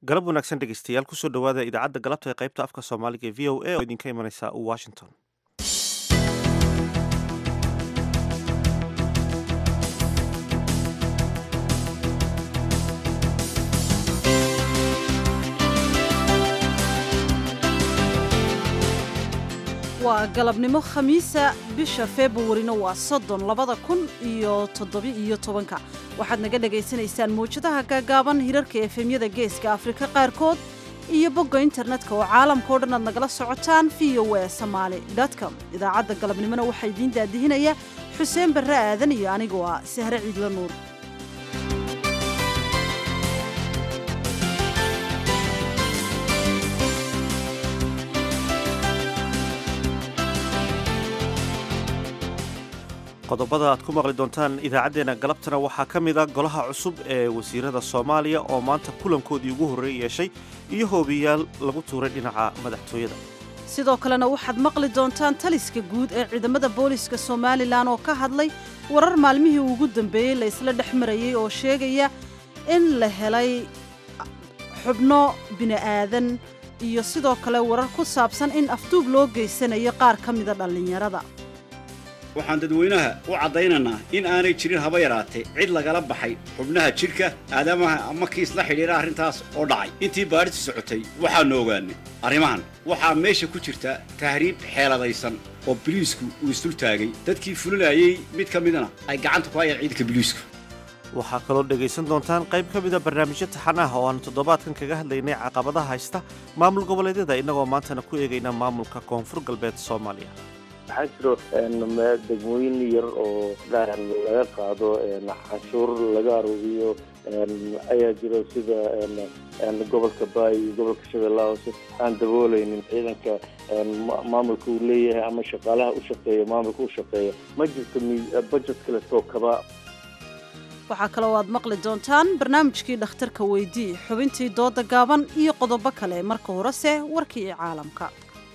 galab wanaagsan dhegeystayaal kusoo dhowaada idaacadda galabta ee qaybta afka soomaaliga ee v o a oo idinka imanaysa washington waa galabnimo khamiisa bisha februarina waa soddon labada kun iyo toddobi-iyo tobanka waxaad naga dhagaysanaysaan mawjadaha gaagaaban hirarka efemyada geeska afrika qaarkood iyo bogga internetka oo caalamka o dhan aad nagala socotaan v o a somaali com idaacadda galabnimona waxaa idiin daadihinaya xuseen barre aadan iyo anigoo ah sahre ciidla nuur qodobada aad ku maqli doontaan idaacaddeenna galabtana waxaa ka mid a golaha cusub ee wasiirada soomaaliya oo maanta kulankoodii ugu horreey yeeshay iyo hoobiyaal lagu tuuray dhinaca madaxtooyada sidoo kalena waxaad maqli doontaan taliska guud ee ciidamada booliska somalilan oo ka hadlay warar maalmihii ugu dambeeyey la isla dhex marayey oo sheegaya in la helay xubno bini'aadan iyo sidoo kale warar ku saabsan in afduub loo geysanayo qaar ka mida dhallinyarada waxaan dadweynaha u caddaynaynaa in aanay jirin haba yaraatee cid lagala baxay xubnaha jidhka aadamaha ama kiis la xidhiidha arrintaas oo dhacay intii baadhitu socotay waxaannu ogaanay arrimahan waxaa meesha ku jirta tahriib xeeladaysan oo biliisku uu isdul taagay dadkii fulinayey mid ka midna ay gacanta ku hayaan ciidanka biliisku waxaa kaloo dhegaysan doontaan qayb ka mida barnaamijyo taxan ah oo aanu toddobaadkan kaga hadlaynay caqabadaha haysta maamul goboleedyada innagoo maantana ku eegayna maamulka koonfur galbeed soomaaliya waxaa jiro degmooyin yar oo laga qaado canshuur laga aruuriyo ayaa jiro sida gobolka baay iyo gobolka shabeellaha hoose aan dabooleynin ciidanka maamulka uu leeyahay ama shaqaalaha u shaqeeya maamulka u shaqeeya ma jirto budget kaleetoo kaba waxaa kaloo aad maqli doontaan barnaamijkii dhakhtarka weydii xubintii dooda gaaban iyo qodobo kale marka horese warkii ee caalamka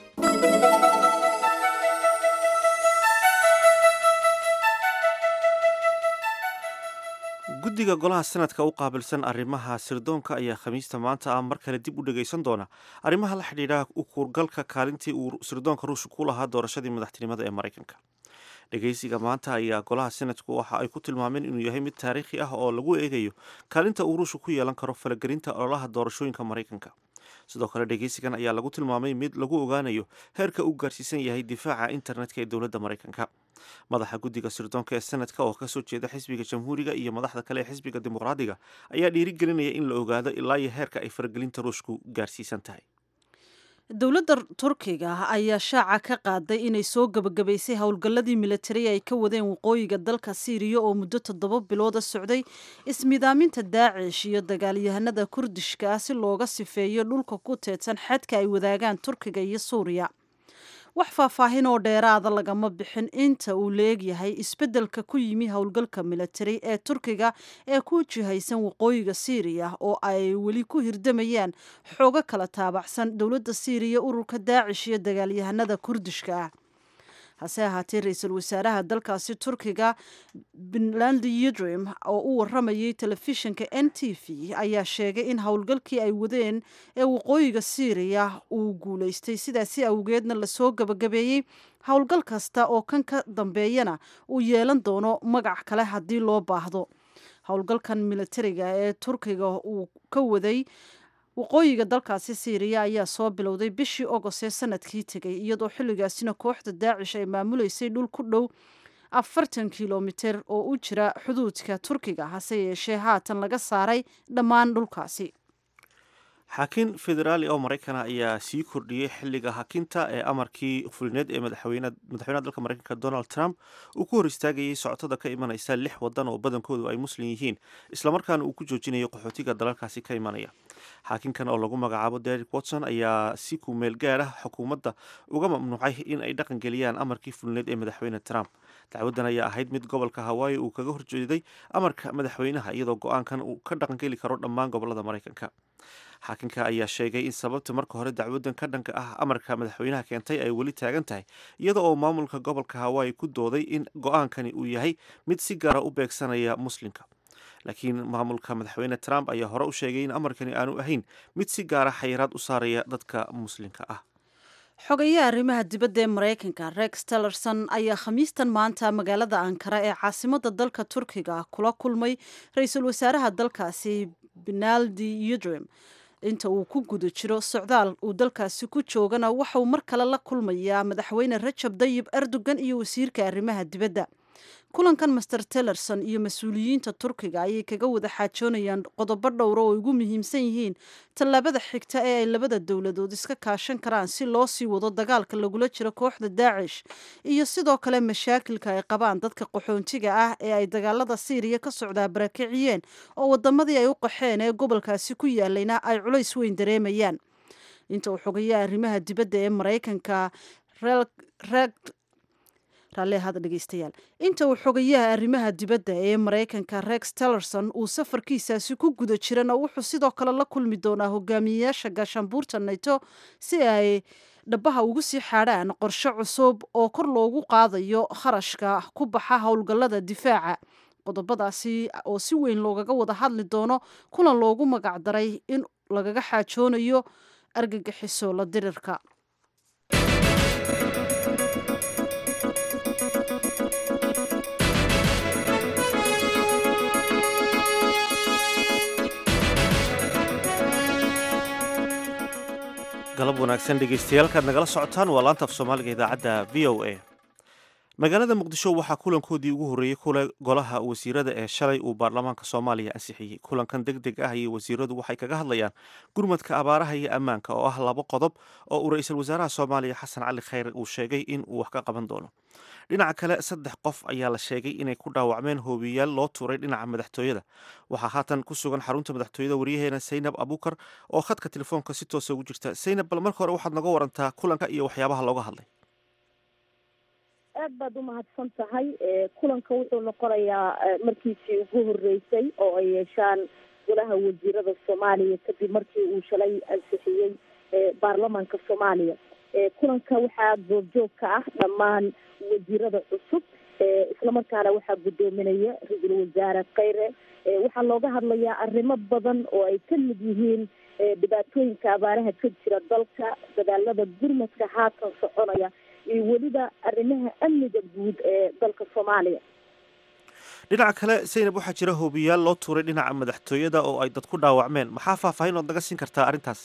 guddiga golaha sanadka u qaabilsan arrimaha sirdoonka ayaa khamiista maanta ah mar kale dib u dhegaysan doona arrimaha la xidhiidha u kuurgalka kaalintii uu sirdoonka ruushka ku lahaa doorashadii madaxtinimada ee maraykanka dhegaysiga maanta ayaa golaha sanadku waxa ay ku tilmaameen inuu yahay mid taariikhi ah oo lagu eegayo kaalinta uu ruushka ku yeelan karo falagelinta ololaha doorashooyinka maraykanka sidoo kale dhegaysigan ayaa lagu tilmaamay mid lagu ogaanayo heerka uu gaarsiisan yahay difaaca internetka ee dowladda maraykanka madaxa guddiga sirdoonka ee sanadka oo kasoo jeeda xisbiga jamhuuriga iyo madaxda kale ee xisbiga dimuqraadiga ayaa dhiirigelinaya in la ogaado ilaa iyo heerka ay faragelinta ruushku gaarsiisan tahay dowladda turkiga ayaa shaaca ka qaaday inay soo gebagabaysay howlgalladii militari ay ka wadeen waqooyiga dalka siiriya oo muddo toddoba bilooda socday ismidaaminta daacish iyo dagaalyahanada kurdishka ah si looga sifeeyo dhulka ku teedsan xadka ay wadaagaan turkiga iyo suuriya wax faahfaahin oo dheeraada lagama bixin inta uu leegyahay isbeddelka ku yimi howlgalka militari ee turkiga ee ku jihaysan waqooyiga siiriya oo ay weli ku hirdamayaan xoogo kala taabacsan dowladda siiriya ururka daacish iyo dagaalyahanada kurdishka ah hase ahaatee ra-iisul wasaaraha dalkaasi turkiga puntland yidrim oo u waramayay telefishinka n t v ayaa sheegay in howlgalkii ay wadeen ee waqooyiga siiriya uu guulaystay sidaasi awgeedna lasoo gabagabeeyey howlgal kasta oo kan ka dambeeyana uu yeelan doono magac kale haddii loo baahdo howlgalkan militariga ee turkiga uu ka waday waqooyiga dalkaasi siiriya ayaa soo bilowday bishii ogost ee sanadkii tegay iyadoo xilligaasina kooxda daacish ay maamuleysay dhul ku dhow afartan kilomiter oo u jira xuduudka turkiga hase yeeshee haatan laga saaray dhammaan dhulkaasi xaakiin federaali oo maraykana ayaa sii kordhiyey xilliga hakinta ee amarkii fulineed ee madaxweynaha dalka maraykanka donald trump uu ku hor istaagayay socotada ka imanaysa lix wadan oo badankoodu ay muslim yihiin islamarkaana uu ku joojinayo qaxootiga dalalkaasi ka imanaya xaakinkan oo lagu magacaabo derek watson ayaa si ku meel gaar ah xukuumadda uga mamnuucay in ay dhaqan geliyaan amarkii fulineed ee madaxweyne trump dacwaddan ayaa ahayd mid gobolka hawaayi uu kaga horjeeday amarka madaxweynaha iyadoo go-aankan uu ka dhaqangeli karo dhammaan gobolada maraykanka xaakinka ayaa sheegay in sababta marka hore dacwaddan ka dhanka ah amarka madaxweynaha keentay ay weli taagan tahay iyada oo maamulka gobolka hawaayi ku dooday in go-aankani uu yahay mid si gaara u beegsanaya muslimka laakiin maamulka madaxweyne trump ayaa hore u sheegay in amarkani aanu ahayn mid si gaara xayiraad u saaraya dadka muslimka ah xogayaha arrimaha dibadda ee maraykanka rex tillerson ayaa khamiistan maanta magaalada ankara ee caasimada dalka turkiga kula kulmay ra-iisul wasaaraha dalkaasi benaldi udrim inta uu ku guda jiro socdaal uu dalkaasi ku joogana waxauu mar kale la kulmayaa madaxweyne rajab dayib erdogan iyo wasiirka arrimaha dibadda kulankan master tillerson iyo mas-uuliyiinta turkiga ayay kaga wada xaajoonayaan qodobo dhowra oo ugu muhiimsan yihiin tallaabada xigta ee ay labada dowladood iska kaashan karaan si loo sii wado dagaalka lagula jiro kooxda daacish iyo sidoo kale mashaakilka ay qabaan dadka qaxoontiga ah ee ay dagaalada siiriya ka socdaa barakiciyeen oo wadamadii ay u qaxeen ee gobolkaasi ku yaalayna ay culays weyn dareemayaan inta uu xogayaha arrimaha dibadda ee maraykanka raalleahada dhegeystayaal inta uu xogayaha arrimaha dibadda ee maraykanka rex tillerson uu safarkiisaasi ku guda jirana wuxuu sidoo kale la kulmi doonaa hogaamiyeyaasha gaashaanbuurta nato si ay dhabaha ugu sii xaadhaan qorshe cusub oo kor loogu qaadayo kharashka ku baxa howlgallada difaaca qodobadaasi oo si weyn loogaga wada hadli doono kulan loogu magacdaray in lagaga xaajoonayo argagixiso la dirirka galab wanaagsan dhegeystayaaalkaad nagala socotaan waa laanta af soomaaliga idaacadda v o a magaalada muqdisho waxaa kulankoodii ugu horreeyey kule golaha wasiirada ee shalay uu baarlamaanka soomaaliya ansixiyey kulankan deg deg ah iyo wasiiradu waxay kaga hadlayaan gurmadka abaaraha iyo ammaanka oo ah labo qodob oo uu ra-iisul wasaaraha soomaaliya xasan cali khayre uu sheegay in uu wax ka qaban doono dhinaca kale saddex qof ayaa la sheegay inay ku dhaawacmeen hoobiyayaal loo tuuray dhinaca madaxtooyada waxaa haatan ku sugan xarunta madaxtooyada waryaheena saynab abuukar oo khadka telefoonka si toosa ugu jirta saynab bal marka hore waxaad naga warantaa kulanka iyo waxyaabaha looga hadlay aad baad umahadsan tahay kulanka wuxuu noqonayaa markiisii ugu horeysay oo ay yeeshaan golaha wasiirada soomaaliya kadib markii uu shalay ansixiyey baarlamaanka soomaaliya kulanka waxaa goobjoog ka ah dhammaan wasiirada cusub islamarkaana waxaa guddoominaya ra-iisul wasaare kheyre waxaa looga hadlayaa arrimo badan oo ay ka mid yihiin dhibaatooyinka abaaraha ka jira dalka dadaalada gurmadka haatan soconaya iyo weliba arrimaha amniga guud ee dalka soomaaliya dhinaca kale saynab waxaa jira hoobiyaal loo tuuray dhinaca madaxtooyada oo ay dad ku dhaawacmeen maxaa faahfaahin ood naga siin kartaa arrintaas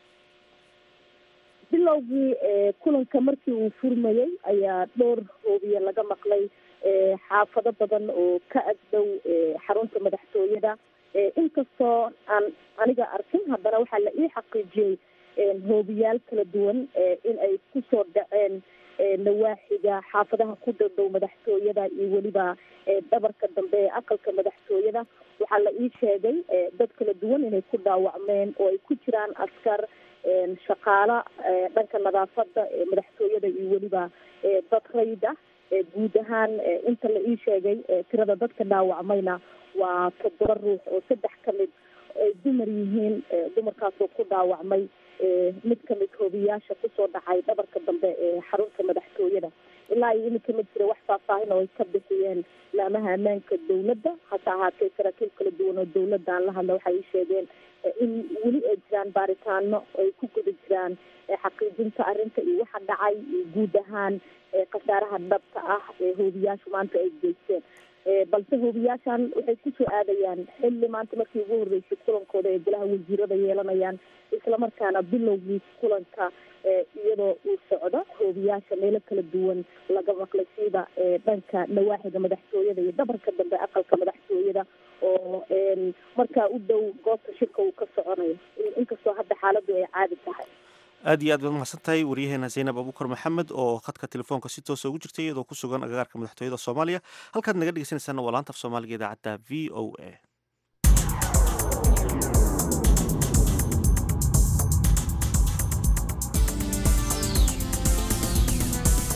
bilowgii kulanka markii uu furmayey ayaa dhowr hoobiye laga maqlay xaafado badan oo ka agdhow xarunta madaxtooyada inkastoo aan aniga arkin haddana waxaa la ii xaqiijiyey hoobiyaal kala duwan in ay kusoo dhaceen nawaaxiga xaafadaha ku dhowdhow madaxtooyada iyo weliba dhabarka dambe ee aqalka madaxtooyada waxaa la ii sheegay dad kala duwan inay ku dhaawacmeen oo ay ku jiraan askar shaqaalo dhanka nadaafada ee madaxtooyada iyo weliba dad rayd ah guud ahaan inta la ii sheegay tirada dadka dhaawacmayna waa toddoba ruux oo saddex ka mid ay dumar yihiin dumarkaasoo ku dhaawacmay mid kamid hoobiyaasha kusoo dhacay dhabarka dambe ee xarunta madaxtooyada ilaa iyo iminka ma jira wax faahfaahin oo ay ka bixiyeen laamaha ammaanka dowladda hase ahaatee saraakiil kala duwan oo dowladda aan la hadla waxay ii sheegeen in weli ay jiraan baaritaano ay ku guda jiraan xaqiijinta arrinta iyo waxa dhacay iyo guud ahaan khasaaraha dhabta ah ee hoobiyaashu maanta ay geysteen balse hoobiyaashan waxay kusoo aadayaan xilli maanta markii ugu horreysay kulankooda ee golaha wasiirada yeelanayaan islamarkaana bilowgii kulanka iyadoo uu socdo hoobiyaasha meelo kala duwan laga maqlay sida dhanka nawaaxiga madaxtooyada iyo dhabarka dambe aqalka madaxtooyada oo markaa u dhow goobta shirka uu ka soconayo inkastoo hadda xaaladu ay caadi tahay aad iyo aad baad mahadsan tahay waryaheena zaynab abuukar maxamed oo khadka telefoonka si toosa ugu jirtay iyadoo ku sugan agagaarka madaxtooyada soomaaliya halkaad naga dhegeysanaysaana waa laanta af soomaaliga idaacadda v o a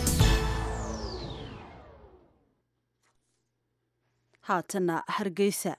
haatana hargeysa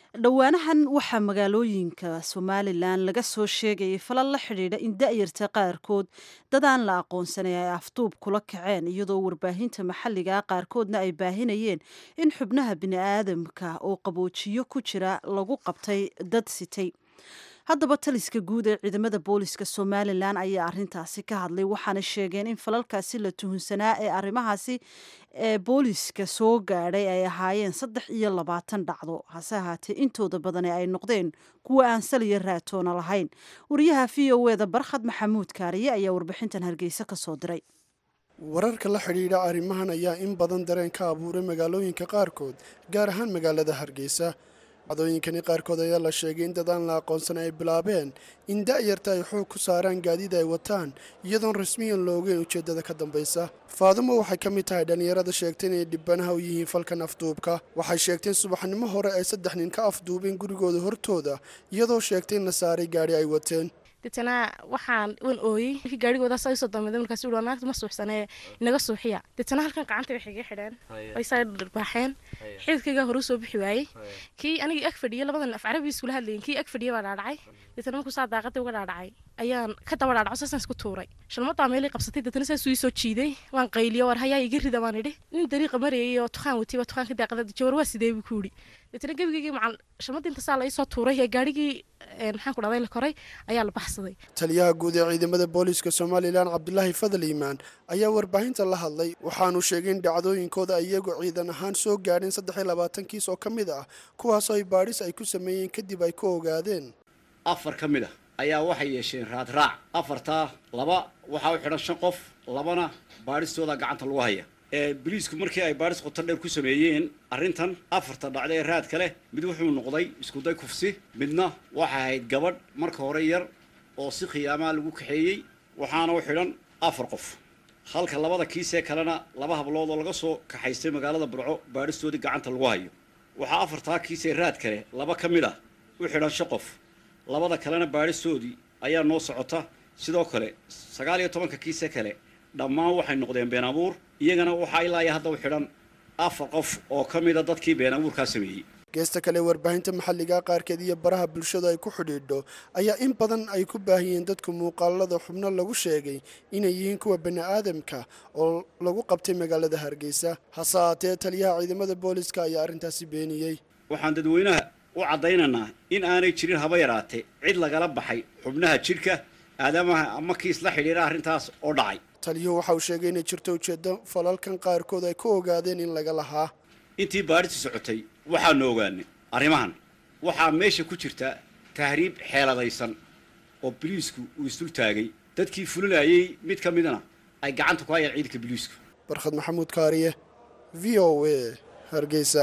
dhowaanahan waxaa magaalooyinka somalilan laga soo sheegayay falal la xidhiidha in da-yarta qaarkood dad aan la aqoonsanay ay afduub kula kaceen iyadoo warbaahinta maxalliga qaarkoodna ay baahinayeen in xubnaha bini-aadamka oo qaboojiyo ku jira lagu qabtay dad sitay haddaba taliska guud ee ciidamada booliska somalilan ayaa arintaasi ka hadlay waxaana sheegeen in falalkaasi la tuhunsanaa ee arrimahaasi ee booliska soo gaadhay ay ahaayeen saddex iyo labaatan dhacdo hase ahaatee intooda badani ay noqdeen kuwa aan saliya raatoona lahayn wariyaha v o e da barkhad maxamuud kaariye ayaa warbixintan hargeysa ka soo diray wararka la xidhiidha arrimahan ayaa in badan dareen ka abuuray magaalooyinka qaarkood gaar ahaan magaalada hargeysa dhacdooyinkani qaarkood ayaa la sheegay in dad aan la aqoonsan ay bilaabeen in da-yarta ay xoog ku saaraan gaadiid ay wataan iyadoon rasmiyan la ogeyn ujeeddada ka dambaysa faadumo waxay ka mid tahay dhallinyarada sheegtay inay dhibanaha u yihiin falkan afduubka waxay sheegteen subaxnimo hore ay saddex nin ka afduubeen gurigooda hortooda iyadoo sheegtay in la saaray gaadhi ay wateen deetana waxaan wan ooyey markii gaarigoodaas ay soo dambeeday markaas uu naagta ma suuxsanee inaga suuxiya deetana halkan gacanta waxay iga xidheen way saa dharbaaxeen xididkaygaa hore usoo bixi waayey kii anigii ag fadhiya labadan af carabi iskula hadlayin kii ag fadhiya baa dhaadhacay deetana markuu saa daaqadii uga dhaadhacay ayaan ka daba dhaadhaco saasaan isku tuuray shalmadaa meelay qabsatay deetana saasuu ii soo jiiday waan qayliyo war hayaa iga rida baan idhi nin dariiqa marayay oo tukaan watay baa tukaanka daaqada jawar waa sidee buu ku yidhi deetana gebigaygii macal shalmadii inta saa la ii soo tuuray ee gaarigii maxaan ku dhahday la koray ayaa la baxsaday taliyaha guud ee ciidamada booliiska somalilan cabdulaahi fadal iimaan ayaa warbaahinta la hadlay waxaanu sheegay in dhacdooyinkooda ay iyagu ciidan ahaan soo gaadheen saddex iyo labaatan kiis oo ka mid ah kuwaasoo ay baadhis ay ku sameeyeen kadib ay ku ogaadeen afar ka mid ah ayaa waxay yeesheen raadraac afartaa laba waxaa u xidhan shan qof labana baadhistooda gacanta lagu haya ee boliisku markii ay baadhis qoto dheer ku sameeyeen arrintan afarta dhacda ee raadka leh mid wuxuu noqday iskuday kufsi midna waxay ahayd gabadh marka hore yar oo si khiyaamaa lagu kaxeeyey waxaana u xidhan afar qof halka labada kiisee kalena laba hablood oo laga soo kaxaystay magaalada burco baadhistoodii gacanta lagu hayo waxaa afartaa kiisee raad kale laba ka mid ah u xidhan shan qof labada kalena baadhistoodii ayaa noo socota sidoo kale sagaal iyo tobanka kiise kale dhammaan waxay noqdeen been abuur iyagana waxaa ilaaya hadda u xidhan afar qof oo ka mida dadkii been abuurkaa sameeyey geesta kale warbaahinta maxalliga qaarkeed iyo baraha bulshadu ay ku xidhiidho ayaa in badan ay ku baahiyeen dadku muuqaalada xubno lagu sheegay inay yihiin kuwa bani aadamka oo lagu qabtay magaalada hargeysa hase haatee taliyaha ciidamada booliska ayaa arrintaasi beeniyey waxaan dadweynaha u caddaynaynaa in aanay jirin haba yaraatee cid lagala baxay xubnaha jidhka aadamaha ama kiis la xidhiira arrintaas oo dhacay taliyuhu waxa uu sheegay inay jirto ujeeddo falalkan qaarkood ay ku ogaadeen in laga lahaa intii baadhistu socotay waxaanu ogaanay arrimahan waxaa meesha ku jirta tahriib xeeladaysan oo biliisku uu isdul taagay dadkii fulinayay mid ka midna ay gacanta ku hayaan ciidanka biliisku barkhad maxamuud kaariye v o a hargeysa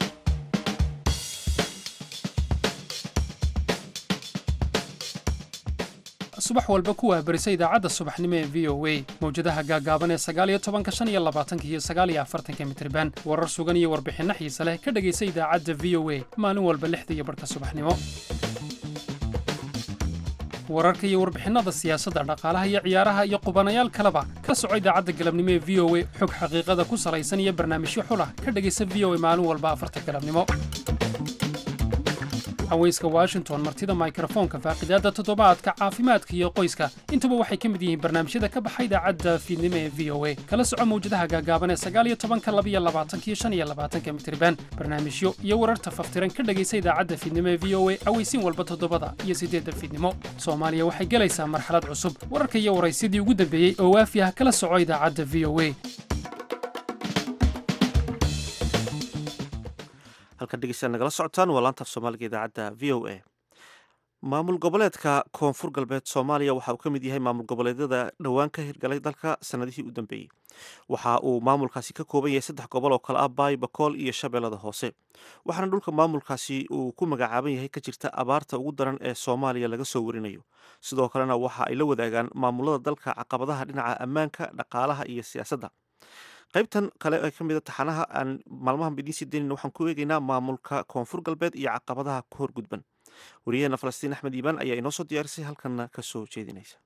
subax walba kuwaa barisa idaacadda subaxnimo ee v o a mawjadaha gaagaaban ee sagaaliyo tobanka shan iyo labaatanka iyo sagaaliyo afartanka mitriban warar sugan iyo warbixinno xiise leh ka dhegaysa idaacadda v o a maalin walba lixda iyo barhka subaxnimo wararka iyo warbixinnada siyaasadda dhaqaalaha iyo ciyaaraha iyo qubanayaal kaleba kala soco idaacadda galabnimo ee v o a xog xaqiiqada ku salaysan iyo barnaamijyo xulah ka dhegaysa v o a maalin walba afarta galabnimo haweyska washington martida mikrofoonka faaqidaadda toddobaadka caafimaadka iyo qoyska intuba waxay ka mid yihiin barnaamijyada ka baxa idaacadda fiidnimo ee v o a kala soco mawjadaha gaagaaban ee sagaaliyo tobanka labiyo labaatanka iyo shan iyo labaatanka mitriban barnaamijyo iyo wararta faftiran ka dhegaysa idaacadda fiidnimo ee v o a aweysiin walba toddobada iyo siddeedda fiidnimo soomaaliya waxay gelaysaa marxalad cusub wararka iyo waraysyadii ugu dambeeyey oo waafi ah kala soco idaacadda v o a halkan dhegeystayaal nagala socotaan waa laantaaf soomaaliga idaacadda v o a maamul goboleedka koonfur galbeed soomaaliya waxa uu ka mid yahay maamul goboleedyada dhowaan ka hirgalay dalka sanadihii u dambeeyey waxa uu maamulkaasi ka kooban yahay saddex gobol oo kale ah baay bakool iyo shabeellada hoose waxaana dhulka maamulkaasi uu ku magacaaban yahay ka jirta abaarta ugu daran ee soomaaliya laga soo warinayo sidoo kalena waxa ay la wadaagaan maamulada dalka caqabadaha dhinaca ammaanka dhaqaalaha iyo siyaasadda qaybtan kale ee ka mid a taxanaha aan maalmahan idiin sii daynayna waxaan ku eegaynaa maamulka koonfur galbeed iyo caqabadaha ku horgudban wariyaheena falastiin axmed iibaan ayaa inoo soo diyaarisay halkanna ka soo jeedinaysa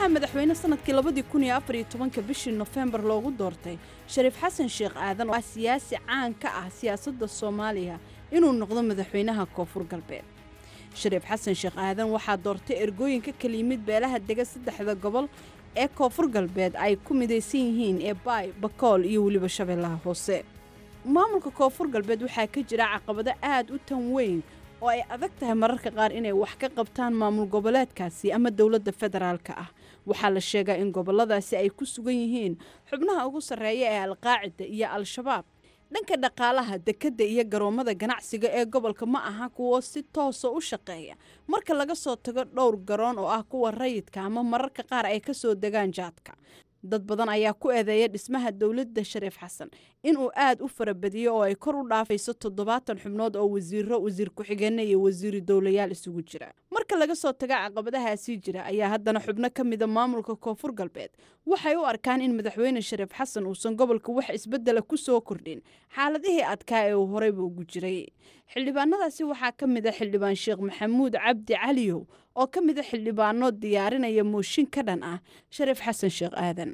waxaa madaxweyne sanadkii labadii kun iyo afar iyo tobanka bishii nofembar loogu doortay shariif xasan sheekh aadan oo ah siyaasi caan ka ah siyaasadda soomaaliya inuu noqdo madaxweynaha koonfur galbeed shariif xasan sheekh aadan waxaa doortay ergooyinka kala yimid beelaha dega saddexda gobol ee koonfur galbeed ay ku midaysan yihiin ee baay bakool iyo weliba shabeellaha hoose maamulka koonfur galbeed waxaa ka jira caqabado aad u tan weyn oo ay adag tahay mararka qaar inay wax ka qabtaan maamul goboleedkaasi ama dowladda federaalka ah waxaa la sheegaa in gobolladaasi ay ku sugan yihiin xubnaha ugu sarreeya ee alqaacida iyo al-shabaab dhanka dhaqaalaha dekedda iyo garoommada ganacsiga ee gobolka ma aha kuwo si toosa u shaqeeya marka laga soo tago dhowr garoon oo ah kuwa rayidka ama mararka qaar ay ka soo degaan jaadka dad badan ayaa ku eedeeya dhismaha dowladda shariif xasan inuu aad u farabadiyo oo ay kor u dhaafayso toddobaatan xubnood oo wasiiro wasiir ku-xigeenna iyo wasiiri dowlayaal isugu jira marka laga soo taga caqabadahaasii jira ayaa haddana xubno ka mida maamulka koonfur galbeed waxay u arkaan in madaxweyne shariif xasan uusan gobolka wax isbedela ku soo kordhin xaaladihii adkaa ee uu horeyba ugu jiray xildhibaanadaasi waxaa ka mid a xildhibaan sheekh maxamuud cabdi caliyow oo ka mid a xildhibaano diyaarinaya mooshin ka dhan ah shariif xasan sheekh aadan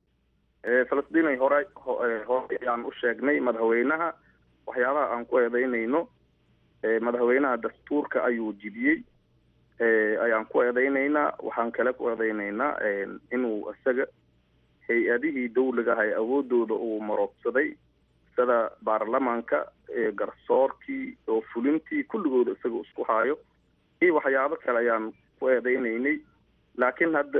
falastiinay hore hore ayaan u sheegnay madaxweynaha waxyaabaha aan ku eedeynayno madaxweynaha dastuurka ayuu jibiyey ayaan ku eedeynaynaa waxaan kale ku eedeynaynaa inuu isaga hay-adihii dawliga ahay awoodooda uu maroobsaday sida baarlamaanka garsoorkii oo fulintii kulligooda isaga isku haayo iyo waxyaabo kale ayaan ku eedeynaynay laakiin hadda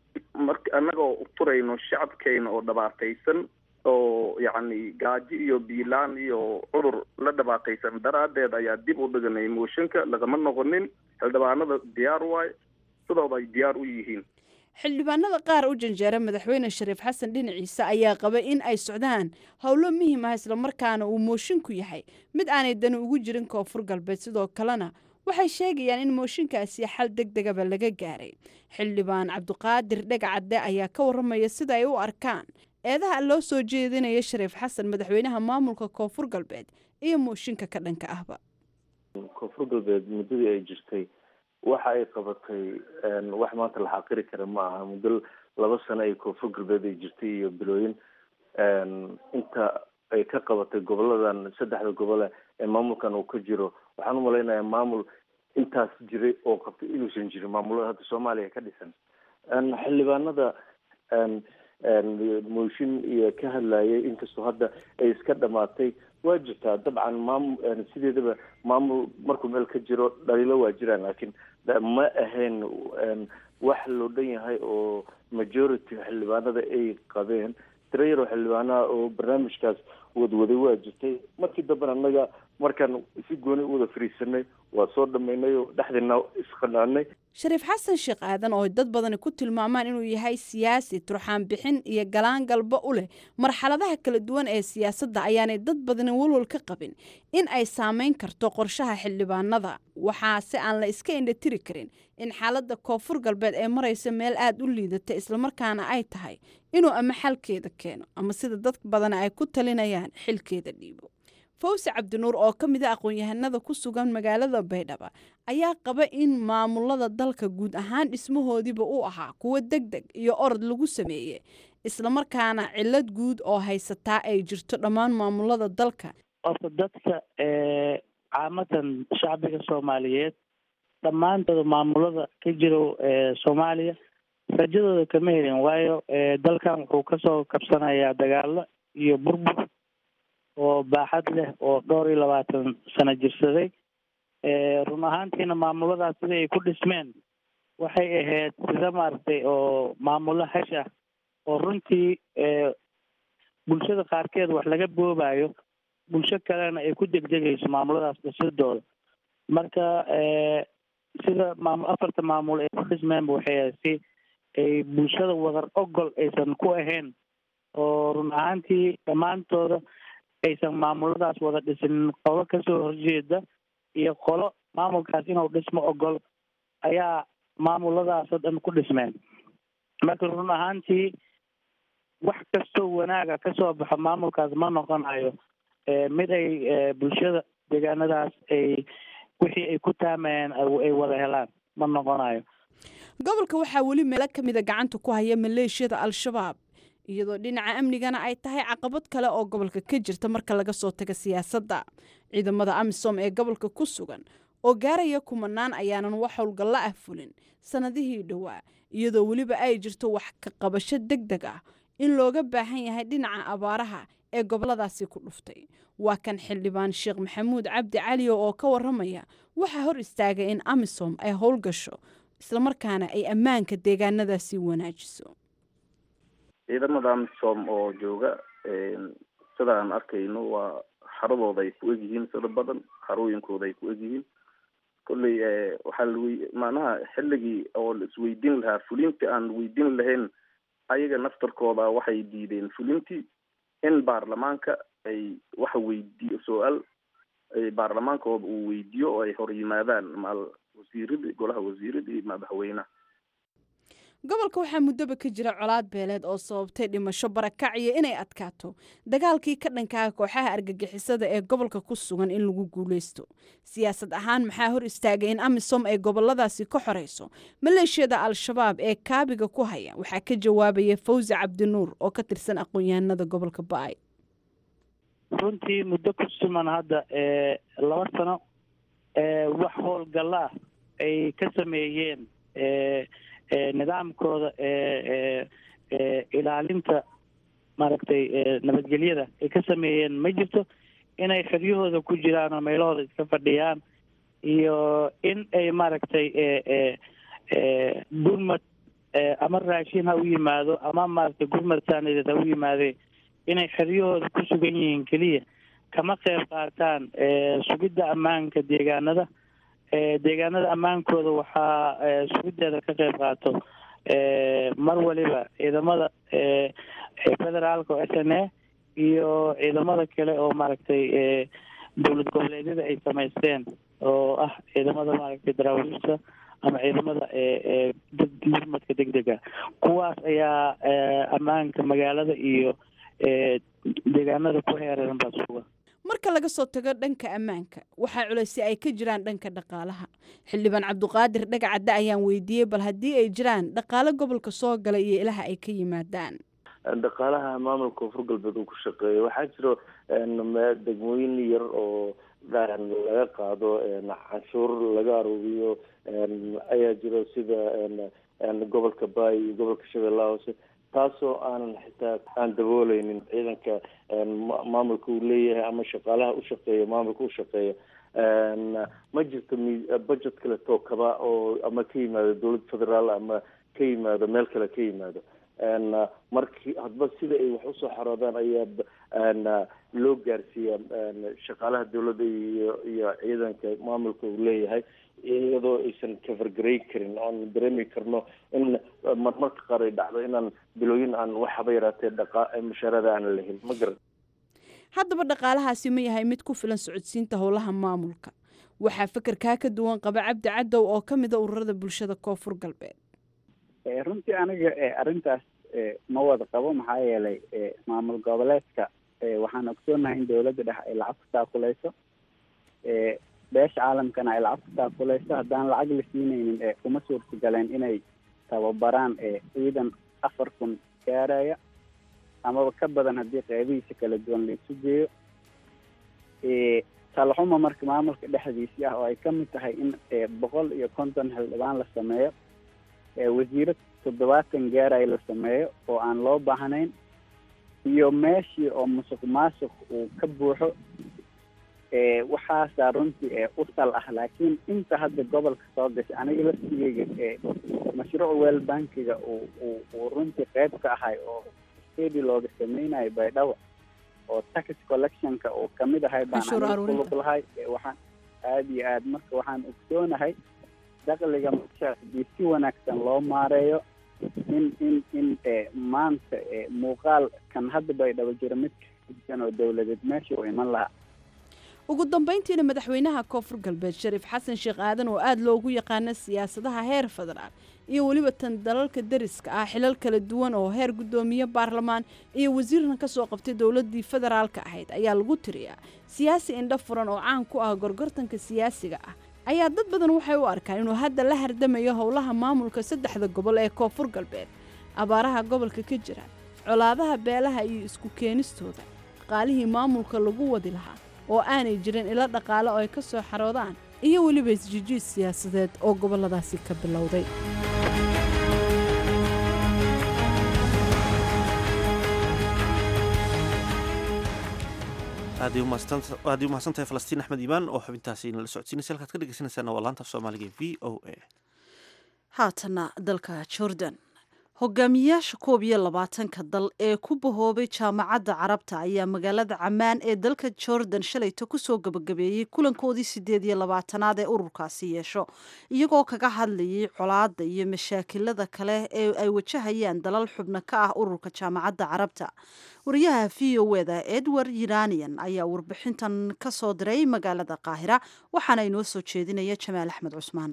mar annagoo uturayno shacabkeena oo dhabaataysan oo yacni gaajo iyo biilaan iyo cudur la dhabaataysan daraaddeed ayaa dib u dhiganay mooshinka lagama noqonin xildhibaanada diyaar waay sidooda ay diyaar u yihiin xildhibaanada qaar u janjeera madaxweyne shariif xasan dhinaciisa ayaa qaba in ay socdaan howlo muhiim ah islamarkaana uu moosinku yahay mid aanay dani ugu jirin koonfur galbeed sidoo kalena waxay sheegayaan in mooshinkaasi xal deg degaba laga gaaray xildhibaan cabdiqaadir dhegacadde ayaa ka warramaya sida ay u arkaan eedaha loo soo jeedinaya shariif xasan madaxweynaha maamulka koonfur galbeed iyo mooshinka ka dhanka ahba koonfur galbeed muddadii ay jirtay waxa ay qabatay wax maanta la xaqiri kara ma aha muddo laba sano ay koonfur galbeed ay jirtay iyo bilooyin inta ay ka qabatay goboladan saddexda gobole ee maamulkan uu ka jiro waxaan u malaynayaa maamul intaas jiray oo qabtay inuusan jirin maamulada hadda soomaaliya ka dhisan xildhibaanada mooshin iyo ka hadlayay inkastoo hadda ay iska dhamaatay waa jirtaa dabcan maamul sideedaba maamul markuu meel ka jiro dhaliilo waa jiraan laakiin ma ahayn wax loo dhan yahay oo majority xildhibaanada ay qabeen tiro yaroo xildhibaanaha oo barnaamijkaas wadwaday waa jirtay markii dambena annaga markaan si gooni u wada fariisanay waa soo dhammaynay oo dhexdeena isqanaanay shariif xasan sheekh aadan oo dad badani ku tilmaamaan inuu yahay siyaasi turxaan bixin iyo galaan galba u leh marxaladaha kala duwan ee siyaasadda ayaanay dad badani walwal ka qabin in ay saameyn karto qorshaha xildhibaanada waxaa se aan la iska indhatiri karin in xaaladda koonfur galbeed ee maraysa meel aada u liidata islamarkaana ay tahay inuu ama xalkeeda keeno ama sida dad badani ay ku talinayaan xilkeeda dhiibo fawse cabdinuur oo ka mid a aqoon-yahanada ku sugan magaalada baydhaba ayaa qaba in maamulada dalka guud ahaan dhismahoodiiba u ahaa kuwo deg deg iyo orod lagu sameeyey islamarkaana cilad guud oo haysataa ay jirto dhammaan maamulada dalka horta dadka caamatan shacbiga soomaaliyeed dhammaantooda maamulada ka jiro soomaaliya rajadooda kama helin waayo dalkan wuxuu kasoo kabsanayaa dagaalo iyo burbur oo baaxad leh oo dhowr iyo labaatan sano jirsaday run ahaantiina maamuladaas sida ay ku dhismeen waxay ahayd sida maaragtay oo maamulo hash ah oo runtii bulshada qaarkeed wax laga boobayo bulsho kalena ay ku degdegayso maamuladaas dhisidooda marka sida maam afarta maamul ay ku dhismeenba waxay ahayd si ay bulshada wadar ogol aysan ku ahayn oo run ahaantii dhammaantooda aysan maamuladaas wada dhisin qolo kasoo horjeeda iyo qolo maamulkaas inuu dhismo ogol ayaa maamuladaasoo dhan ku dhismeen marka run ahaantii wax kastoo wanaaga kasoo baxo maamulkaas ma noqonayo mid ay bulshada deegaanadaas ay wixii ay ku taamayeen ay wada helaan ma noqonayo gobolka waxaa weli meelo ka mida gacanta ku haya maleeshiyada al-shabaab iyadoo dhinaca amnigana ay tahay caqabad kale oo gobolka ka jirta marka laga soo taga siyaasadda ciidamada amisom ee gobolka ku sugan oo gaaraya kumanaan ayaanan wax howlgalla ah fulin sannadihii dhowaa iyadoo weliba ay jirto wax ka qabasho deg deg ah in looga baahan yahay dhinaca abaaraha ee goboladaasi ku dhuftay waa kan xildhibaan sheekh maxamuud cabdi caliyo oo ka waramaya waxaa hor istaagay in amisom ay howlgasho islamarkaana ay ammaanka deegaanadaasi wanaajiso ciidamada amisom oo jooga sida aan arkayno waa xaradooda ay ku egyihiin sida badan xarooyinkooda ay ku egyihiin kolley waxaa lawe macnaha xilligii oo la isweydiin lahaa fulintii aan weydiin lahayn ayaga naftarkooda waxay diideen fulintii in baarlamaanka ay wax weydiiyo su-aal baarlamaankooda uu weydiiyo oo ay hor yimaadaan maal wasiirada golaha wasiirada iyo madaxweynaha gobolka waxaa muddoba ka jira colaad beeleed oo sababtay dhimasho barakac iyo inay adkaato dagaalkii ka dhankaha kooxaha argagixisada ee gobolka ku sugan in lagu guuleysto siyaasad ahaan maxaa hor istaagay in amisom ay goboladaasi ka xoreyso maleeshiyada al-shabaab ee kaabiga ku haya waxaa ka jawaabaya fawzi cabdinuur oo ka tirsan aqoon-yahanada gobolka ba-ay runtii muddo ku suman hadda laba sano wax howlgalla ah ay ka sameeyeen nidaamkooda ilaalinta maaragtay nabadgelyada ay ka sameeyeen ma jirto inay xeryahooda ku jiraan oo meelahooda iska fadhiyaan iyo in ay maaragtay gurmad ama raashin ha u yimaado ama maaragtay gurmad saanideed ha u yimaadee inay xeryahooda ku sugan yihiin keliya kama qeyb qaataan sugidda ammaanka deegaanada deegaanada ammaankooda waxaa sugideeda ka qeyb qaato mar waliba ciidamada federaalka oo s n a iyo ciidamada kale oo maaragtay dowlad goboleedyada ay samaysteen oo ah ciidamada maaragtay daraawiishta ama ciidamada gurmadka deg dega kuwaas ayaa ammaanka magaalada iyo deegaanada ku heereeran baa suga marka laga soo tago dhanka ammaanka waxaa culaysi ay ka jiraan dhanka dhaqaalaha xildhibaan cabduqaadir dhagacadde ayaan weydiiyey bal haddii ay jiraan dhaqaalo gobolka soo gala iyo ilaha ay ka yimaadaan dhaqaalaha maamulka koonfur galbeed uu ku shaqeeyo waxaa jiro degmooyin yar oo laga qaado canshuur laga aruuriyo ayaa jiro sida gobolka baay iyo gobolka shabeellaha hoose taasoo aanan xitaa aan dabooleynin ciidanka maamulka uu leeyahay ama shaqaalaha u shaqeeya maamulka u shaqeeya ma jirto budget kale too kaba oo ama ka yimaado dowlad federaal ama ka yimaado meel kale ka yimaado markii hadba sida ay wax usoo xaroodaan ayaa loo gaarsiiya shaqaalaha dowladda iyo iyo ciidanka maamulka uu leeyahay iyadoo aysan kafargarey karin oan dareemi karno in marmarka qaar ay dhacdo inaan bilooyin aan waxaba yaraatee dhaqa mushaarada aan lahin ma garan haddaba dhaqaalahaasi ma yahay mid ku filan socodsiinta howlaha maamulka waxaa fekerkaa ka duwan qaba cabdi cadow oo ka mida ururada bulshada koonfur galbeed runtii aniga arrintaas ma wada qabo maxaa yeelay maamul goboleedka waxaan ogsoonahay in dowladda dhex ay lacag ku taakuleyso beesha caalamkana ay lacag ku taakuleyso haddaan lacag la siineynin kuma suurtagaleen inay tababaraan ciidan afar kun gaaraya amaba ka badan haddii qeybihiisa kala duwan la isu geeyo talaxuma marka maamulka dhexdiisii ah oo ay ka mid tahay in boqol iyo konton xildhibaan la sameeyo wasiiro toddobaatan gaaraya la sameeyo oo aan loo baahnayn iyo meeshii oo musuq maasuq uu ka buuxo waxaasaa runtii u sal ah laakiin inta hadda gobolka soo gashay aniga laftigeyga mashruuc weel bankiga uu uu uu runtii qeyb ka ahay oo stadi looga sameynayo baydhabo oo tax collectionka uu kamid ahay baan aniga kulug lahay waxaan aada iyo aad marka waxaan ogsoonahay dakliga marka hadii si wanaagsan loo maareeyo in in in maanta muuqaal kan hadda baydhabo jiro mid kasan oo dowladeed meesha u iman lahaa ugu dambeyntiina madaxweynaha koonfur galbeed shariif xasan sheekh aadan oo aada loogu yaqaano siyaasadaha heer federaal iyo weliba tan dalalka dariska ah xilal kala duwan oo heer guddoomiye baarlamaan iyo wasiirna ka soo qabtay dowladii federaalka ahayd ayaa lagu tiriyaa siyaasi indho furan oo caan ku ah gorgortanka siyaasiga ah ayaa dad badan waxay u arkaan inuu hadda la hardamayo howlaha maamulka saddexda gobol ee koonfur galbeed abaaraha gobolka ka jira colaadaha beelaha iyo isku keenistooda dhaqaalihii maamulka lagu wadi lahaa oo aanay jirin ilo dhaqaale oo ay ka soo xaroodaan iyo weliba isjijiid siyaasadeed oo gobolladaasi ka bilowday aad ay umahadsantahay falastiin axmed iimaan oo xubintaasi nala socodsiinaysa halkaad ka dhegeysanaysaana waa laanta af soomaaliga e v o a haatana dalka jordan hogaamiyaasha koob iyo labaatanka dal ee ku bahoobay jaamacadda carabta ayaa magaalada camaan ee dalka jordan shalayto kusoo gabagabeeyey kulankoodii sideed iyo labaatanaad ee ururkaasi yeesho iyagoo kaga hadlayay colaada iyo mashaakilada kale ee ay wajahayaan dalal xubno ka ah ururka jaamacadda carabta wariyaha v o eda edward yiranian ayaa warbixintan ka soo diray magaalada qaahira waxaana inoo soo jeedinaya jamaal axmed cusmaan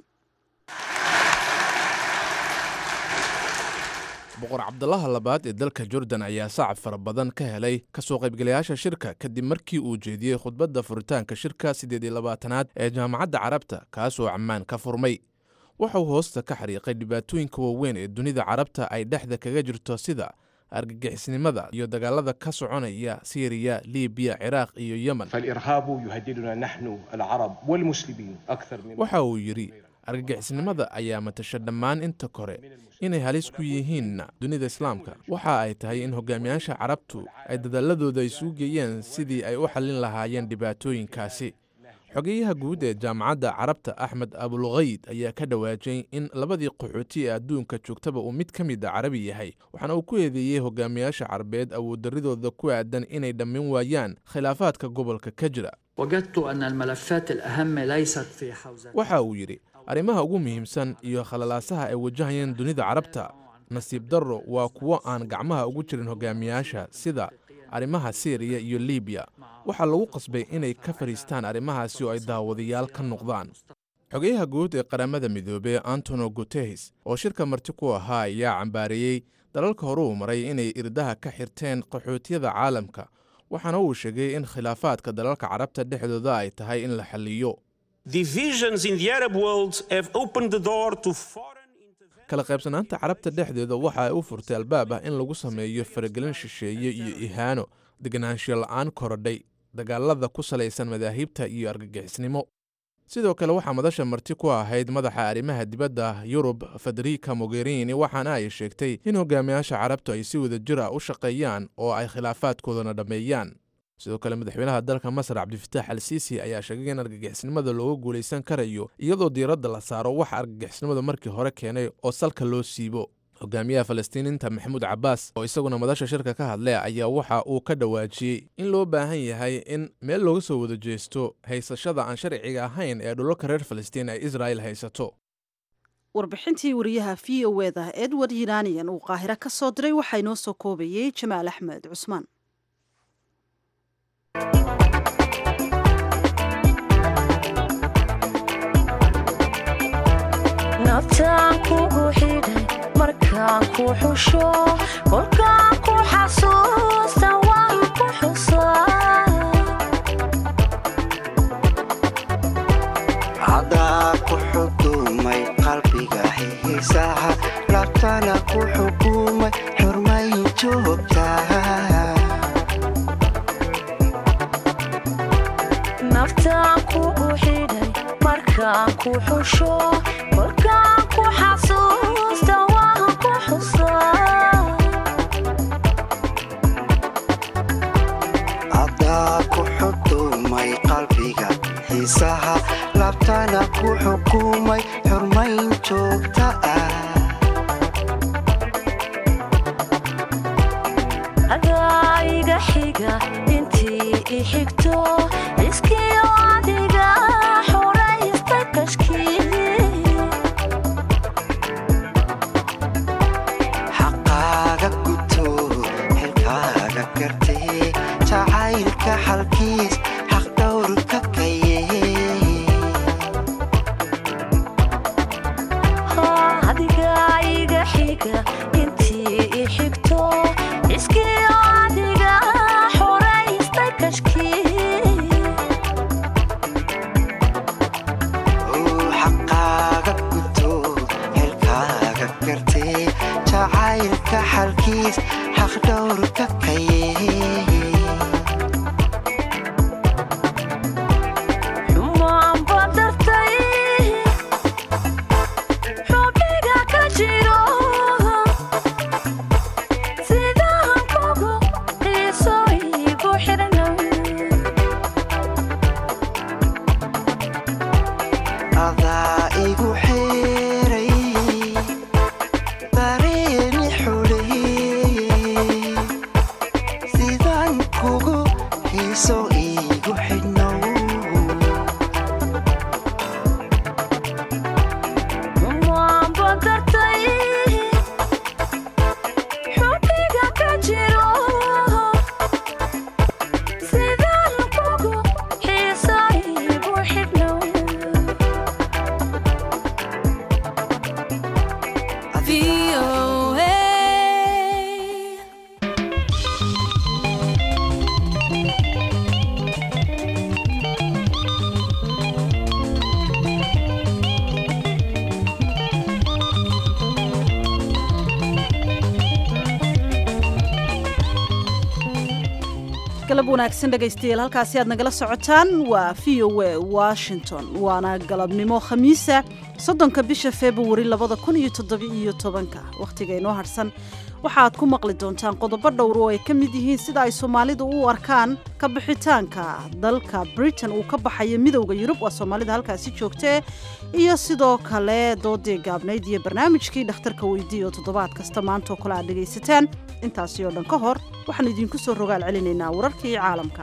boqor cabdalaha labaad ee dalka jordan ayaa sacab fara badan ka helay kasoo qaybgalayaasha shirka kadib markii uu jeediyey khudbadda furitaanka shirka siddeed iyo labaatanaad ee jaamacadda carabta kaasoo cammaan ka furmay waxauu hoosta ka xariiqay dhibaatooyinka waaweyn ee dunida carabta ay dhexda kaga jirto sida argagixisnimada iyo dagaalada ka soconaya siiriya libiya ciraaq iyo yemen waxa uu yidhi argagixisnimada ayaa matasha dhammaan inta kore inay halis ku yihiin dunida islaamka waxa ay tahay in hogaamiyaasha carabtu ay dadaaladooda isugu geeyeen sidii ay u xallin lahaayeen dhibaatooyinkaasi xogeyaha guud ee jaamacadda carabta axmed abulkayd ayaa ka dhawaajay in labadii qaxooti ee adduunka joogtaba uu mid ka mid a carabi yahay waxaana uu ku eedeeyey hogaamiyaasha carabeed awooddaridooda ku aadan inay dhammin waayaan khilaafaadka gobolka ka jira waxa uu yidhi arrimaha ugu muhiimsan iyo khalalaasaha ay wajahayeen dunida carabta nasiib darro waa kuwo aan gacmaha ugu jirin hogaamiyaasha sida arrimaha siiriya iyo libiya waxaa lagu qasbay inay ka fadhiistaan arrimahaasi oo ay daawadayaal ka noqdaan xogeyaha guud ee qaramada midoobey antonio gutehes oo shirka marti ku ahaa ayaa cambaareeyey dalalka hore uu maray inay irdaha ka xirteen qaxootiyada caalamka waxaana uu sheegay in khilaafaadka dalalka carabta dhexdooda ay tahay in la xalliyo kala qaybsanaanta carabta dhexdeeda waxa ay u furtay albaab ah in lagu sameeyo faragelin shisheeye iyo ihaano deganaanshiyo la'aan korodhay dagaalada ku salaysan madaahibta iyo argagixisnimo sidoo kale waxaa madasha marti ku ahayd madaxa arrimaha dibadda yurub federica mogherini waxaana ay sheegtay in hogaamiyaasha carabtu ay si wada jir ah u shaqeeyaan oo ay khilaafaadkoodana dhammeeyaan sidoo kale madaxweynaha dalka masar cabdifitaax al siisi ayaa sheegay in argagixisnimada looga guulaysan karayo iyadoo diiradda la saaro waxa argagixisnimada markii hore keenay oo salka loo siibo hogaamiyaha falastiiniinta maxamuud cabbaas oo isaguna madasha shirka ka hadlay ayaa waxa uu ka dhawaajiyey in loo baahan yahay in meel looga soo wada jeesto haysashada aan sharciga ahayn ee dhulalka reer falastiin ay israa'il haysato warbixintii wariyaha v o eda edward yiranian uu qaahiro ka soo diray waxaa inoo soo koobayey jamaal axmed cusmaan nabtaan kugu xidhay markaan ku xusho kolkaan ku xasuusta waan ku xusaa cadaa ku xukumay qalbiga xiisaha labtana ku xukumay xurmayn joogtaa naftaan kugu xidhay markaan ku xusho kolkaan ku xasuusta waan ku xusaa cadaa ku xukumay qalbiga xiisaha labtana ku xukumay xurmayn joogta ah adaa iga xiga intii i xigto iskiyo adiga xoraysta kashkii xaqaaga guto xilkaaga gartee jacaylka xalkiis xaq dhowrka kaye adiga iga xiga intii i xigto iskiyo adiga xoraysta kashkii jacaylka xalkiis xaqdhowrka kaye xumaan baad dartay xubniga ka jiro sidaan kugu xiiso igu xirnow adaa igu xeeray dareeni xuleeyey sidaan kugu xiiso igu xidhnow xumaan baad dartay xubniga ka jiro sidaan kugu xiiso igu xirnow galab wanaagsan dhegaystayaal halkaasi aad nagala socotaan waa v o a washington waana galabnimo khamiisa soddonka bisha februari labada kun iyo toddoba-iyo tobanka wakhtiga inoo harsan waxaad ku maqli doontaan qodobo dhowr oo ay ka mid yihiin sida ay soomaalidu u arkaan ka bixitaanka dalka britain uu ka baxayo midowda yurub waa soomaalida halkaasi joogtee iyo sidoo kale doodii gaabnayd iyo barnaamijkii dhakhtarka weydii oo toddobaad kasta maanta oo kale aad dhegaysataan intaasi oo dhan ka hor waxaan idinku soo rogaal celinaynaa wararkii caalamka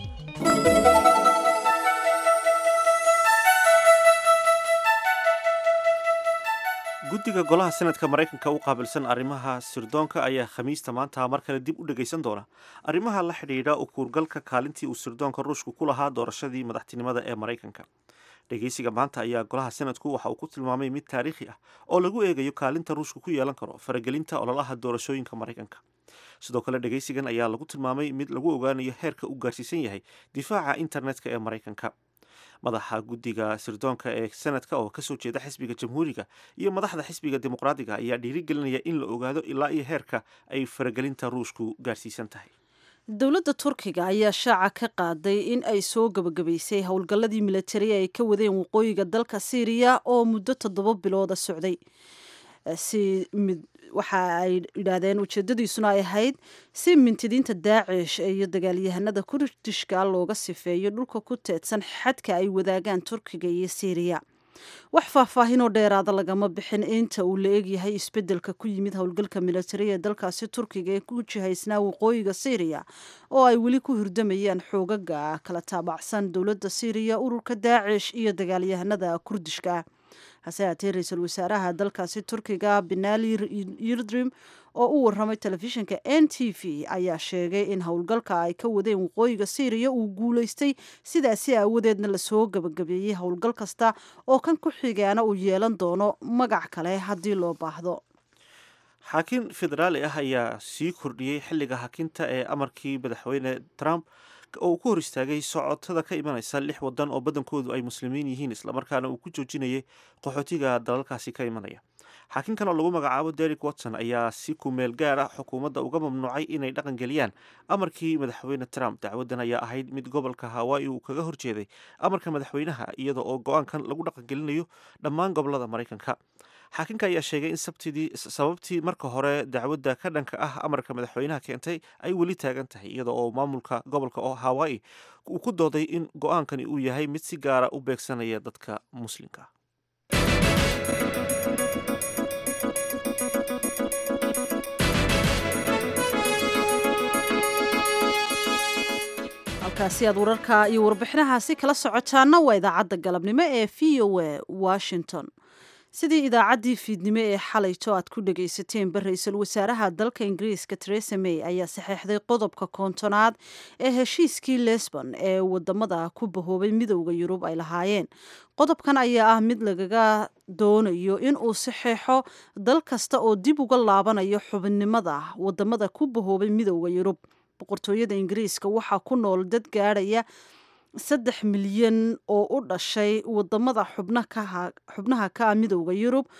guddiga golaha senadka maraykanka u qaabilsan arrimaha sirdoonka ayaa khamiista maanta mar kale dib u dhegaysan doona arrimaha la xidhiidha u kuurgalka kaalintii uu sirdoonka ruushku ku lahaa doorashadii madaxtinimada ee maraykanka dhegaysiga maanta ayaa golaha senadku waxa uu ku tilmaamay mid taariikhi ah oo lagu eegayo kaalinta ruushku ku yeelan karo faragelinta ololaha doorashooyinka maraykanka sidoo kale dhegaysigan ayaa lagu tilmaamay mid lagu ogaanayo heerka uu gaarsiisan yahay difaaca internetka ee maraykanka madaxa guddiga sirdoonka ee senadka oo kasoo jeeda xisbiga jamhuuriga iyo madaxda xisbiga dimuqraadiga ayaa dhiirigelinaya in la ogaado ilaa iyo heerka ay faragelinta ruushku gaarsiisan tahay dowladda turkiga ayaa shaaca ka qaaday in ay soo gabagabaysay howlgalladii militari ay ka wadeen waqooyiga dalka syriya oo muddo toddoba bilooda socday si mid waxa ay yidhaahdeen ujeedadiisuna ay ahayd si mintidiinta daacish iyo dagaalyahanada kurdishka looga sifeeyo dhulka ku teedsan xadka ay wadaagaan turkiga iyo syriya wax faahfaahinoo dheeraada lagama bixin inta uu la egyahay isbedelka ku yimid howlgalka militari ee dalkaasi turkiga ee ku jihaysnaa waqooyiga syriya oo ay weli ku hurdamayaan xoogaga kala taabacsan dowladda syriya ururka daacish iyo dagaalyahanada kurdishka hase haatee ra-iisul wasaaraha dalkaasi turkiga benali yildrim oo u waramay telefishinka n t v ayaa sheegay in howlgalka ay ka wadeen waqooyiga syriya uu guulaystay sidaasi aawadeedna lasoo gabagabeeyey howlgal kasta oo kan ku xigaana uu yeelan doono magac kale haddii loo baahdo xaakim federaali ah ayaa sii kordhiyey xilliga hakinta ee amarkii madaxweyne trump oo uu ku hor istaagay socotada ka imanaysa lix wadan oo badankoodu ay muslimiin yihiin islamarkaana uu ku joojinayay qaxootiga dalalkaasi ka imanaya xaakinkan oo lagu magacaabo derek watson ayaa si kumeel gaar ah xukuumadda uga mamnuucay inay dhaqan geliyaan amarkii madaxweyne trump dacwadan ayaa ahayd mid gobolka hawaayi uu kaga horjeeday amarka madaxweynaha iyada oo go-aankan lagu dhaqan gelinayo dhammaan gobolada maraykanka xaakinka ayaa sheegay in sabtidii sababtii marka hore dacwadda ka dhanka ah amarka madaxweynaha keentay ay weli taagan tahay iyada oo maamulka gobolka oo hawaayi uu ku dooday in go-aankani uu yahay mid si gaara u beegsanaya dadka muslimka halkaasi aad wararka iyo warbixinahaasi kala socotaana waa idaacadda galabnimo ee v o a washington sidii idaacaddii fiidnimo ee xalayto aad ku dhagaysateen ra-iisul wasaaraha dalka ingiriiska teresa may ayaa saxeexday qodobka koontonaad ee heshiiskii lesbon ee wadamada ku bahoobay midowda yurub ay lahaayeen qodobkan ayaa ah mid lagaga doonayo in uu saxeexo dal kasta oo dib uga laabanayo xubinnimada wadamada ku bahoobay midowda yurub boqortooyada ingiriiska waxaa ku nool dad gaadhaya saddex milyan oo u dhashay wadamada xubnaha ka ah midowda yurub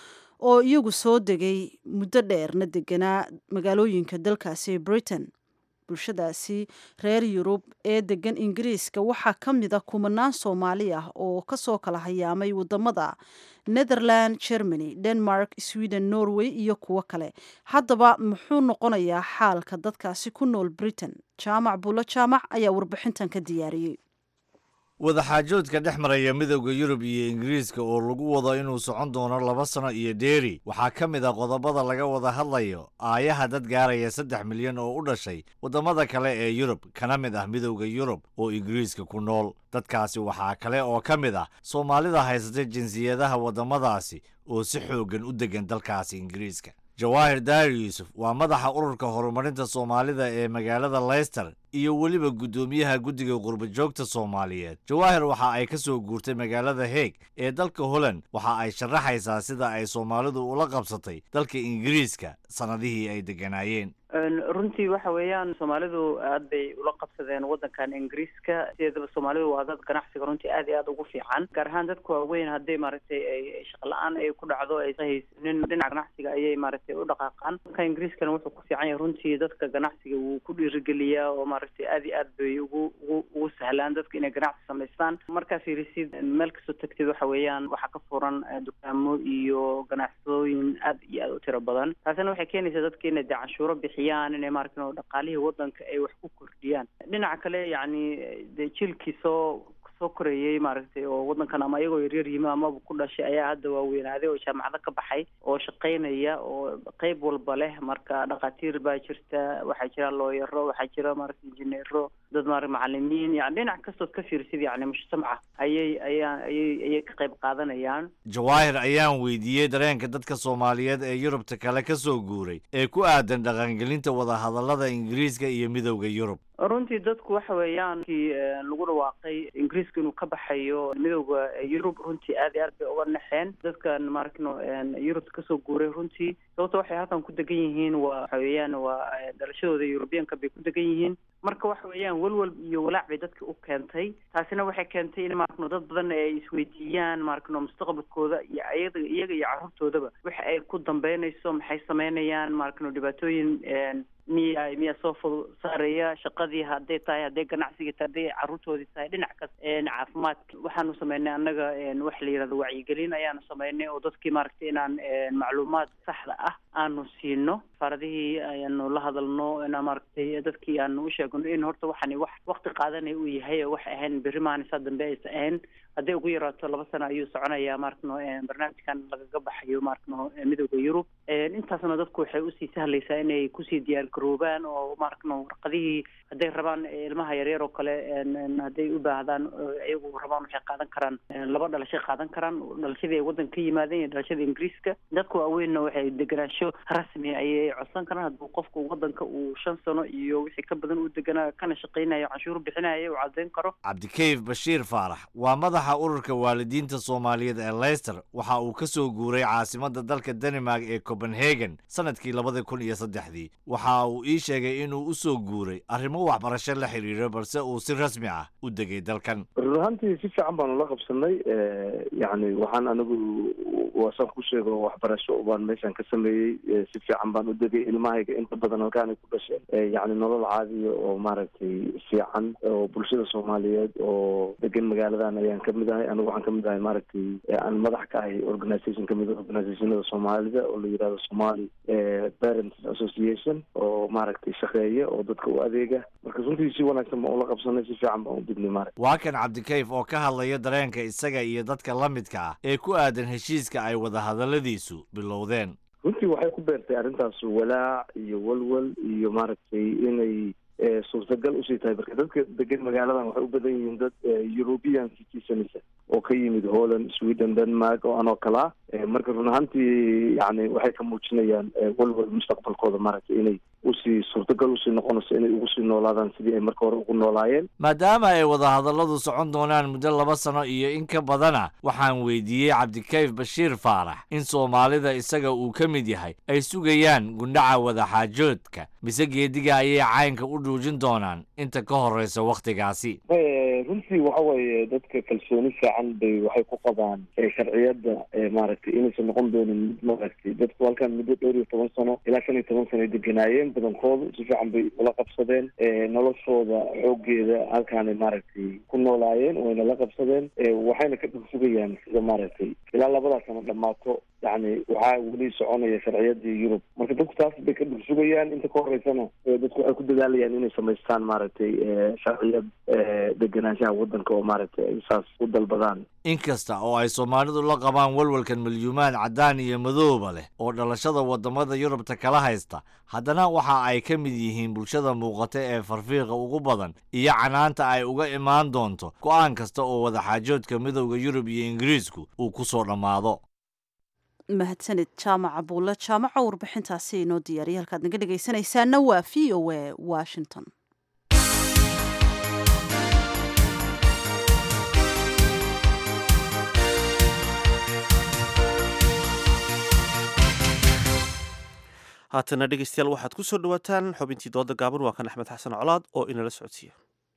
oo iyagu soo degay muddo dheerna deganaa magaalooyinka dalkaasi britain bulshadaasi reer yurub ee degan ingiriiska waxaa ka mid a kumanaan soomaali ah oo kasoo kala hayaamay wadamada netherland germany denmark sweden norway iyo kuwo kale haddaba muxuu noqonayaa xaalka dadkaasi ku nool britain jaamac buulo jaamac ayaa warbixintan ka diyaariyey wadaxaajoodka dhex maraya midowda yurub iyo ingiriiska oo lagu wado inuu socon doono laba sano iyo dheeri waxaa ka mid a qodobada laga wada hadlayo aayaha dad gaaraya saddex milyan oo u dhashay waddamada kale ee yurub kana mid ah midowda yurub oo ingiriiska ku nool dadkaasi waxaa kale oo ka mid ah soomaalida haysata jinsiyadaha waddamadaasi oo si xooggan u deggan dalkaasi ingiriiska jawaahir daahir yuusuf waa madaxa ururka horumarinta soomaalida ee magaalada leyster iyo weliba guddoomiyaha guddiga qurbajoogta soomaaliyeed jawaahir waxa ay ka soo guurtay magaalada heeg ee dalka holland waxa ay sharaxaysaa sida ay soomaalidu ula qabsatay dalka ingiriiska sannadihii ay degganaayeen runtii waxa weeyaan soomaalidu aad bay ula qabsadeen waddankan ingiriiska sideedaba soomaalidu waa dad ganacsiga runtii aad iyo aad ugu fiican gaar ahaan dadka waaweyn haddii maaragtay ay shaqla-aan ay ku dhacdo ay haysanin dhinaca ganacsiga ayay maaragtay u dhaqaaqaan dalka ingiriiskana wuxuu ku fiican yahay runtii dadka ganacsiga wuu ku dhiirigeliyaa oo maaragtay aad iyo aad bay ugu ugu ugu sahlaan dadka inay ganacsi samaystaan markaa fiirisid meel kastoo tagtid waxa weeyaan waxaa ka furan dukaamo iyo ganacsatooyin aad iyo aad u tiro badan taasina waxay keenaysaa dadka inay dee canshuuro bixiyaan inay maaragtay oo dhaqaalihii waddanka ay wax ku kordhiyaan dhinaca kale yacni dee jiilkii soo soo koreeyey maaragtay oo waddankan ama iyagoo yaryar yimi amaba ku dhashay ayaa hadda waaweynaaday oo jaamacado ka baxay oo shaqaynaya oo qeyb walba leh marka dhakhaatiir baa jirta waxaa jira looyaro waxaa jira maaragtay injineero dad maara macalimiin yani dhinac kastood ka fiirsid yani mujtamaca ayay ayaa ayay ayay ka qayb qaadanayaan jawaahir ayaan weydiiyey dareenka dadka soomaaliyeed ee yurubta kale ka soo guuray ee ku aadan dhaqangelinta wadahadallada ingiriiska iyo midowda yurub runtii dadku waxa weeyaan kii lagu dhawaaqay ingiriiska inuu ka baxayo midowda yurub runtii aad iyo aad bay uga naxeen dadkan maaragno yurubta kasoo guuray runtii sababto waxay halkan ku degan yihiin waa waxa weeyaan waa dhalashadooda yurubiyanka bay ku degan yihiin marka waxa weeyaan welwel iyo walaac bay dadka u keentay taasina waxay keentay in maaragno dad badan ay isweydiiyaan maaragno mustaqbalkooda iyo ayada iyaga iyo carruurtoodaba waxa ay ku dambeynayso maxay sameynayaan maaragno dhibaatooyin miya miyaa soo fud saareeya shaqadii hadday tahay hadday ganacsigii tahay hadday carruurtoodii tahay dhinac kas caafimaadka waxaanu sameynay annaga wax la yidhahdo wacyigelin ayaanu sameynay oo dadkii maaragtay inaan macluumaad saxda ah aanu siino faaradihii ayaanu la hadalno inaan maaragtay dadkii aanu u sheegno in horta waxani wax waqti qaadanaya uu yahay oo waxay ahayn berri maanisaa dambe aysa ahayn hadday ugu yaraato laba sano ayuu soconayaa maaragno barnaamijkan lagaga baxayo maaragno midowda yurub intaasna dadku waxay usii sahlaysaa inay kusii diyaar garoobaan oo maaragno warqadihii hadday rabaan ilmaha yaryar oo kale hadday u baahdaan iyagu rabaan waxay qaadan karaan laba dhalashay qaadan karaan dhalashadii ay waddanka ka yimaadeen iyo dhalashada ingiriiska dadka waaweynna waxay deganaansho rasmi ayay codsan karaan hadduu qofku waddanka uu shan sano iyo wixii ka badan u deganaa kana shaqaynayo canshuur bixinaya uu caddayn karo cabdikayf bashiir faarax waa madaxa ururka waalidiinta soomaaliyeed ee leyster waxa uu ka soo guuray caasimadda dalka danimark ee copenhagen sanadkii labada kun iyo saddexdii waxa uu ii sheegay inuu u soo guuray arrimo waxbarasho la xiriiro balse uu si rasmi ah u degay dalkan run ahaantii si fiican baanu la qabsanay yacni waxaan anigu waasaan ku sheego waxbarasho baan meeshan ka sameeyey si fiican baan u degay ilmahayga inta badan halkaanay ku dhasheen yacni nolol caadiya oo maaragtay fiican oo bulshada soomaaliyeed oo degan magaaladan ayaan kamid ahay anigu waxaan kamid ahay maaragtay aan madax ka ahay organisation kamid a organisationada soomaalida oo la yidhahdo somali parents association oo maaragtay shaqeeya oo dadka u adeega marka runtii si wanaagsan baan ula qabsanay si fiican baan u dignay maaragta waa kan cabdikayf oo ka hadlaya dareenka isaga iyo dadka la midka ah ee ku aadan heshiiska ay wadahadalladiisu bilowdeen runtii waxay ku beertay arrintaas walaac iyo walwal iyo maaragtay inay suurtagal usii tahay marka dadka degan magaaladan waxay u badan yihiin dad european citizens oo ka yimid holland sweden denmark oo anoo kale ah marka run ahaantii yani waxay ka muujinayaan walwal mustaqbalkooda maaragtay inay usii suurtagal usii noqonayso inay ugu sii noolaadaan sidii ay marka hore ugu noolaayeen maadaama ay wadahadalladu socon doonaan muddo laba sano iyo in ka badana waxaan weydiiyey cabdikayf bashiir faarax in soomaalida isaga uu ka mid yahay ay sugayaan gundhaca wadaxaajoodka mise geediga ayay caynka u dhuujin doonaan inta ka horreysa wakhtigaasi runtii waxa weeye dadka kalsooni fiican bay waxay ku qabaan sharciyadda maaragtay inaysan noqon doonin mid maaragtay dadku halkan muddo dhowr iyo toban sano ilaa shan iyo toban sano ay deganaayeen badankoodu si fiican bay ula qabsadeen noloshooda xoogeeda halkaanay maaragtay ku noolaayeen wayna la qabsadeen waxayna ka dhugsugayaan sida maaragtay ilaa labadaa sano dhammaato yacni waxaa weli soconaya sharciyadii yurub marka dadku taas bay ka dhugsugayaan inta ka horeysana dadku waxay ku dadaalayaan inay samaystaan maaragtay sharciyad deganaanshaha waddanka oo maaragtay ay saas u dalbadaan inkasta oo ay soomaalidu la qabaan walwalkan milyuumaan caddaan iyo madooba leh oo dhalashada waddamada yurubta kala haysta haddana waxa ay ka mid yihiin bulshada muuqata ee farfiiqa ugu badan iyo canaanta ay uga imaan doonto go'aan kasta oo wadaxaajoodka midowda yurub iyo ingiriisku uu ku soo dhammaado mahadsanid jaamaca buulle jaamaca warbixintaasi inoo diyaariya halkaad naga dhegaysanaysaana waa v o a washington haatana dhegeystayaal waxaad ku soo dhawaataan xubintii dooda gaaban waa kan axmed xasan colaad oo inala socodsiiya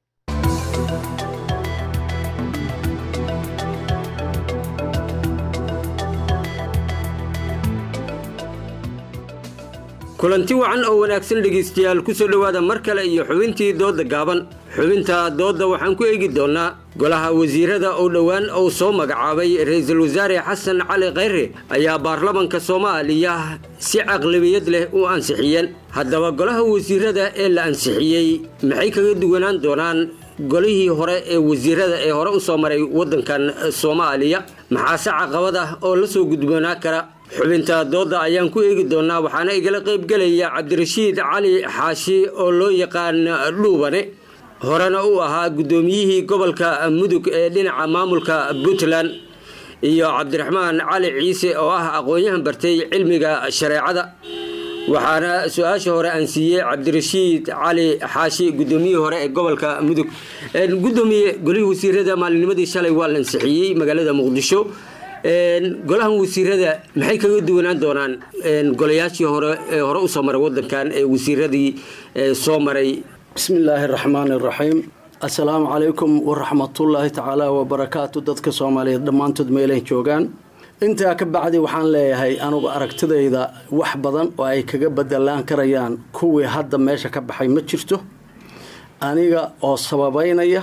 kulanti wacan oo wanaagsan dhegaystayaal ku soo dhowaada mar kale iyo xubintii doodda gaaban xubinta doodda waxaan ku eegi doonnaa golaha wasiirada oo dhowaan uu soo magacaabay ra-iisul wasaare xasan cali khayre ayaa baarlamanka soomaaliya si caqlabiyad leh u ansixiyeen haddaba golaha wasiirada ee la ansixiyey maxay kaga duwanaan doonaan golihii hore ee wasiirada ee hore u soo maray waddankan soomaaliya maxaase caqabad ah oo la soo gudboonaa kara xubinta doodda ayaan ku eegi doonnaa waxaana igala qaybgelaya cabdirashiid cali xaashi oo loo yaqaan dhuubane horena uu ahaa guddoomiyihii gobolka mudug ee dhinaca maamulka puntland iyo cabdiraxmaan cali ciise oo ah aqoon-yahan bartay cilmiga shareecada waxaana su-aasha hore aan siiyey cabdirashiid cali xaashi guddoomiyihii hore ee gobolka mudug gudoomiye golihii wasiirada maalinimadii shalay waa la ansixiyey magaalada muqdisho golahan wasiirada maxay kaga duwanaan doonaan golayaashii hore ee hore usoo maray wadankan ee wasiiradii soo maray bismi illaahi raxmaan iraxiim assalaamu calaykum waraxmatullaahi tacaala wabarakaatu dadka soomaaliyeed dhammaantood meelay joogaan intaa ka bacdi waxaan leeyahay anugu aragtidayda wax badan oo ay kaga bedelaan karayaan kuwii hadda meesha ka baxay ma jirto aniga oo sababeynaya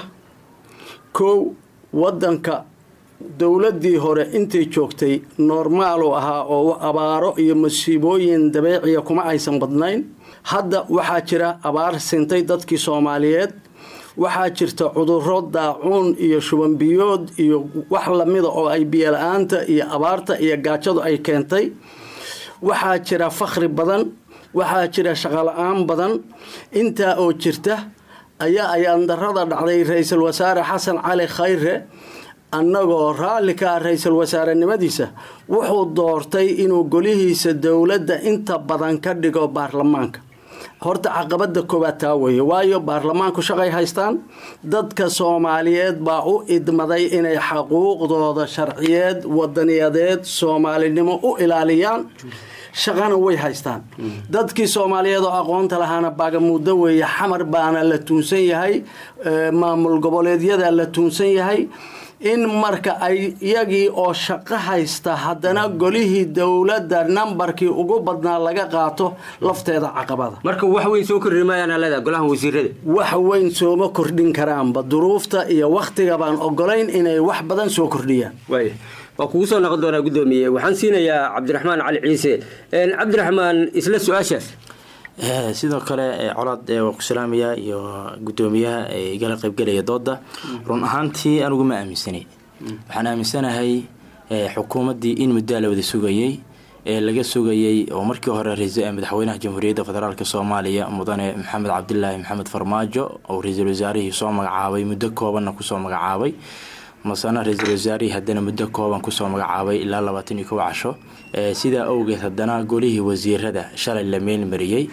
kow wadanka dowladdii hore intay joogtay normaalu ahaa oo abaaro iyo masiibooyin dabeeciya kuma aysan badnayn hadda waxaa jira abaar sintay dadkii soomaaliyeed waxaa jirta cuduro daacuun iyo shubanbiyood iyo wax lamida oo ay biyola-aanta iyo abaarta iyo gaajadu ay keentay waxaa jira fakhri badan waxaa jira shaqola-aan badan intaa oo jirta ayaa ayaandarada dhacday ra-iisul wasaare xasan cali khayre annagoo raalli ka ah ra-iisul wasaarenimadiisa wuxuu doortay inuu golihiisa dowladda inta badan ka dhigo baarlamaanka horta caqabada koowaad taa weeye waayo baarlamaanku shaqay haystaan dadka soomaaliyeed baa u idmaday inay xaquuqdooda sharciyeed wadaniyadeed soomaalinimo u ilaaliyaan shaqana way haystaan dadkii soomaaliyeed oo aqoonta lahaana baagamuuddo weeye xamar baana la tuunsan yahay maamul goboleedyada la tuunsan yahay in marka ay iyagii oo shaqo haysta haddana golihii dowladda nambarkii ugu badnaa laga qaato lafteeda caqabada marka wax weyn soo kordhin maayaan leedaha golahan wasiirada wax weyn sooma kordhin karaanba duruufta iyo wakhtiga baan ogolayn inay wax badan soo kordhiyaan waaya waa kugu soo noqon doonaa guddoomiye waxaan siinayaa cabdiraxmaan cali ciise cabdiraxmaan isla su-aashaas sidoo kale colaad waa ku salaamayaa iyo guddoomiyaha igala qaybgelaya dooda run ahaantii anigu ma aaminsanay waxaan aaminsanahay xukuumaddii in muddaa la wada sugayey ee laga sugayey oo markii hore madaxweynaha jamhuuriyadda federaalk soomaaliya mudane maxamed cabdilaahi maxamed farmaajo oo ra-iisul wasaarihii soo magacaabay muddo koobanna kusoo magacaabay masana ra-iisul wasaarihii haddana muddo kooban kusoo magacaabay ilaa labaatan iyo kow casho sidaa awgeed haddana golihii wasiirada shalay la meelmariyey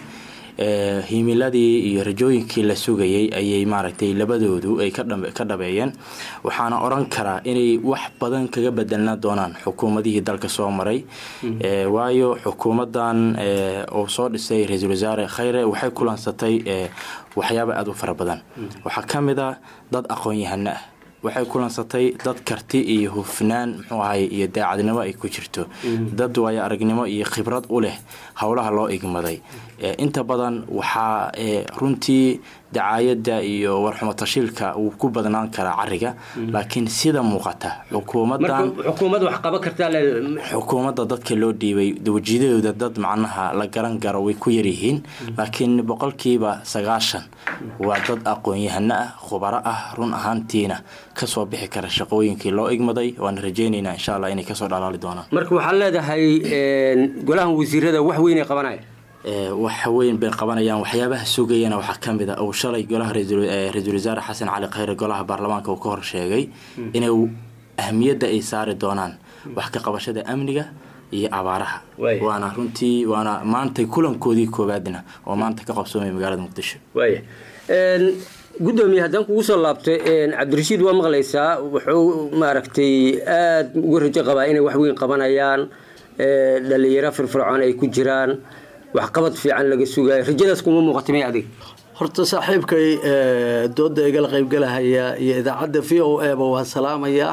eh, himiladii iyo rajooyinkii la sugayay ayay maaragtay labadoodu ay ka dhab- ka dhabeeyeen waxaana oran karaa inay wax badan kaga bedelnaan doonaan xukuumadihii dalka soo maray Eh, waayo xukuumadan eh, uu soo dhisay ra-iisul wasaare khayre waxay kulansatay eh, waxyaabo aada u fara badan waxaa ka mid a dad aqoon-yahano ah waxay kulansatay dad karti iyo hufnaan muxuu ahay iyo daacadnimo ay ku jirto dad waayo aragnimo iyo khibrad u leh howlaha loo igmaday Eh, inta badan waxaa eh, runtii dacaayadda iyo warxumo tashiilka uu ku badnaan karaa cariga laakiin sida muuqata xukuumadan marka xukuumad wax qaban kartaa le- xukuumadda dadka loo dhiibay wajidadooda dad macnaha la garan garo way ku yaryihiin laakiin boqolkiiba sagaashan waa dad aqoon-yahano ah khubaro ah run ahaantiina kasoo bixi kara shaqooyinkii loo igmaday waana rajaynaynaa insha allah inay kasoo dhalaali doonaan marka waxaad leedahay een, golahan wasiirada wax weynay qabanaya Eh, wax weyn bay qabanayaan waxyaabaha sugayana waxaa ka mid a uu shalay golaha ra-iisul eh, ra-iisul wasaare xasan cali khayre golaha baarlamaanka uu ka hor sheegay inay ahmiyadda ay saari doonaan wax ka qabashada amniga iyo abaaraha waana runtii waana maanta kulankoodii koowaadna oo maanta ka qabsoomaya magaalada muqdisho waaya Een, gudoomiye haddaan kugu soo laabtay een, cabdirashiid waa maqlaysaa wuxuu maaragtay aada uga rajo qabaa inay wax weyn qabanayaan ee, dhalinyaro firfircoon ay ku jiraan waxqabad fiican laga sugayo rajadaas kuma muuqata may adiga horta saaxiibkay eh, dooda igala qaybgalahaya iyo idaacadda v o e ba waan salaamayaa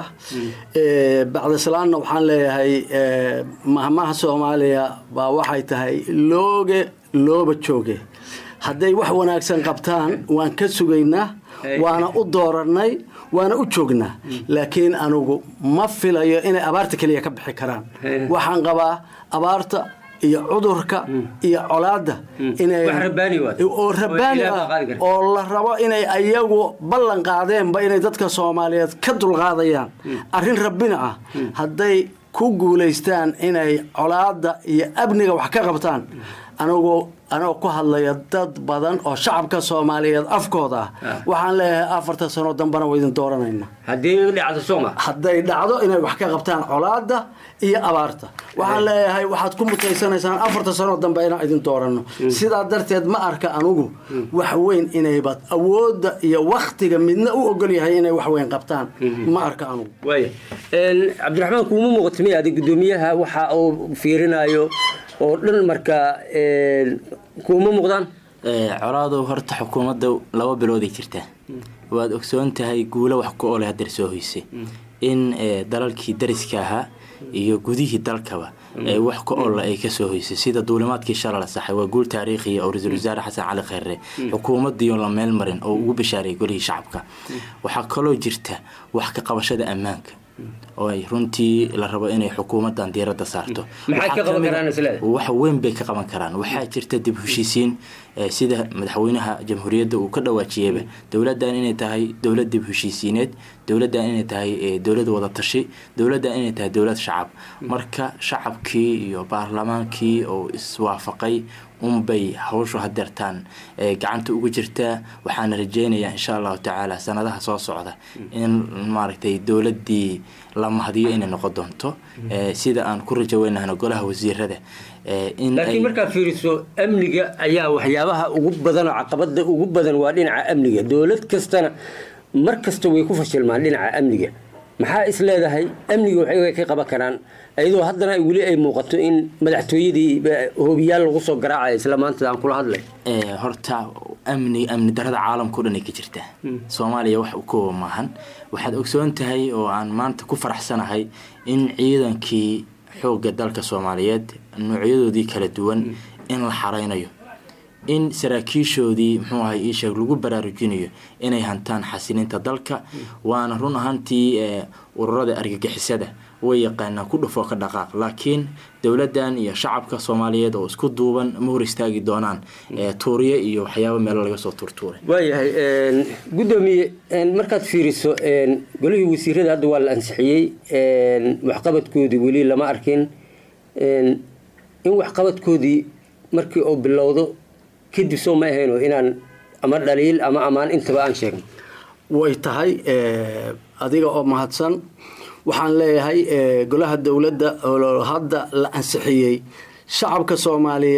Eh, bacda salaanna waxaan leeyahay eh, mahmaha soomaaliya baa waxay tahay looge looba jooge hadday wax wanaagsan qabtaan waan ka sugaynaa waana u dooranay waana u joognaa laakiin anugu ma filayo inay abaarta keliya ka bixi karaan waxaan qabaa abaarta iyo cudurka iyo colaadda inay Wax rabbaani waay. oo rabbaani Ilaahay baa ah qaadi kara. oo la rabo inay ayagu ballan qaadeenba inay dadka soomaaliyeed ka dulqaadayaan arrin rabbina ah hadday ku guulaystaan inay colaadda iyo amniga wax ka qabtaan anigu anagoo ku hadlaya dad badan oo shacabka soomaaliyeed afkooda ah waxaan leeyahay afarta sano dambana waa idin dooranayna haddii dhacdo sooma hadday dhacdo inay wax ka qabtaan colaadda iyo abaarta waxaan leeyahay waxaad ku mutaysanaysaan afarta sano dambe inaan idin dooranno sidaa darteed ma arka anugu wax weyn inayba awoodda iyo waktiga midna u ogol yahay inay wax weyn qabtaan ma arka anugu waaya Een, cabdiraxmaan kuuma muuqata may adig gudoomiyaha waxa uu fiirinayo oo dhan marka een, kuuma muuqdaan Eh, colaadow horta xukuumadda laba bilooday jirtaa waad ogsoon tahay guulo wax ku ole hadeer soo hoysay in eh, dalalkii dariska ahaa iyo gudihii dalkaba ee wax ka olla ay kasoo hoysay sida duulimaadkii shala la saxay waa guul taariikhiya oo ra-iisul wasaare xasan cali khayre xukuumaddiion la meel marin oo ugu bashaareeyay golihii shacabka waxaa kaloo jirta wax ka qabashada ammaanka oo ay runtii la rabo inay xukuumadan diiradda saarto Maxay ka Waxaa qaban kamid a- karaan isleedahay? wax weyn bay ka qaban karaan waxaa jirta dib heshiisiin eh, sida madaxweynaha jamhuuriyadda uu ka dhawaajiyeyba dowladdan inay tahay dowlad dib heshiisiineed dowladdan inay tahay eh, dowlad wada tashi dowladdan inay tahay dowlad shacab marka shacabkii iyo baarlamaankii oo iswaafaqay unbay hawshu hadeertaan eh, gacanta ugu jirtaa waxaana rajeynayaa insha allahu tacaala sanadaha soo socda in maaragtay dowladdii la mahadiyo inay noqon doonto eh, sida aan ku rajo weynahno golaha wasiirada eh, in laakiin ay- markaad fiiriso amniga ayaa waxyaabaha ugu badan oo caqabada ugu badan waa dhinaca amniga dowlad kastana mar kasta way ku fashilmaan dhinaca amniga maxaa is leedahay amniga waxay ka qaban karaan iyadoo haddana weli ay muuqato in madaxtooyadii ba- hoobiyaal lagu soo garaacayo isla maanta aan kula hadlay Eh, horta amni amni darada caalamka o dhan ay ka jirtaa soomaaliya wax u kooba maahan waxaad ogsoon tahay oo aan maanta ku faraxsanahay in ciidankii xoogga dalka soomaaliyeed noocyadoodii kala duwan in la xareynayo in saraakiishoodii muxuu ahay ii sheeg lagu baraarujinayo inay hantaan xasilinta dalka waana run ahaantii eh, ururada argagixisada way yaqaanaan ku dhufoo ka dhaqaaq laakiin dowladdan iyo shacabka soomaaliyeed oo isku duuban ma hor istaagi doonaan eh, tuuriye iyo waxyaabo meelo laga soo tuurtuuray waayahay een, gudoomiye een, markaad fiiriso een, golihii wasiirada hadda waa la ansixiyey een, waxqabadkoodii weli lama arkin een, in waxqabadkoodii markii uu bilowdo kadib soo ma ahayno inaan ama dhaliil ama ammaan intaba aan sheegno way tahay eh, adiga oo mahadsan waxaan leeyahay eh, golaha dowladda oo hadda la ansixiyey shacabka soomaaliyeed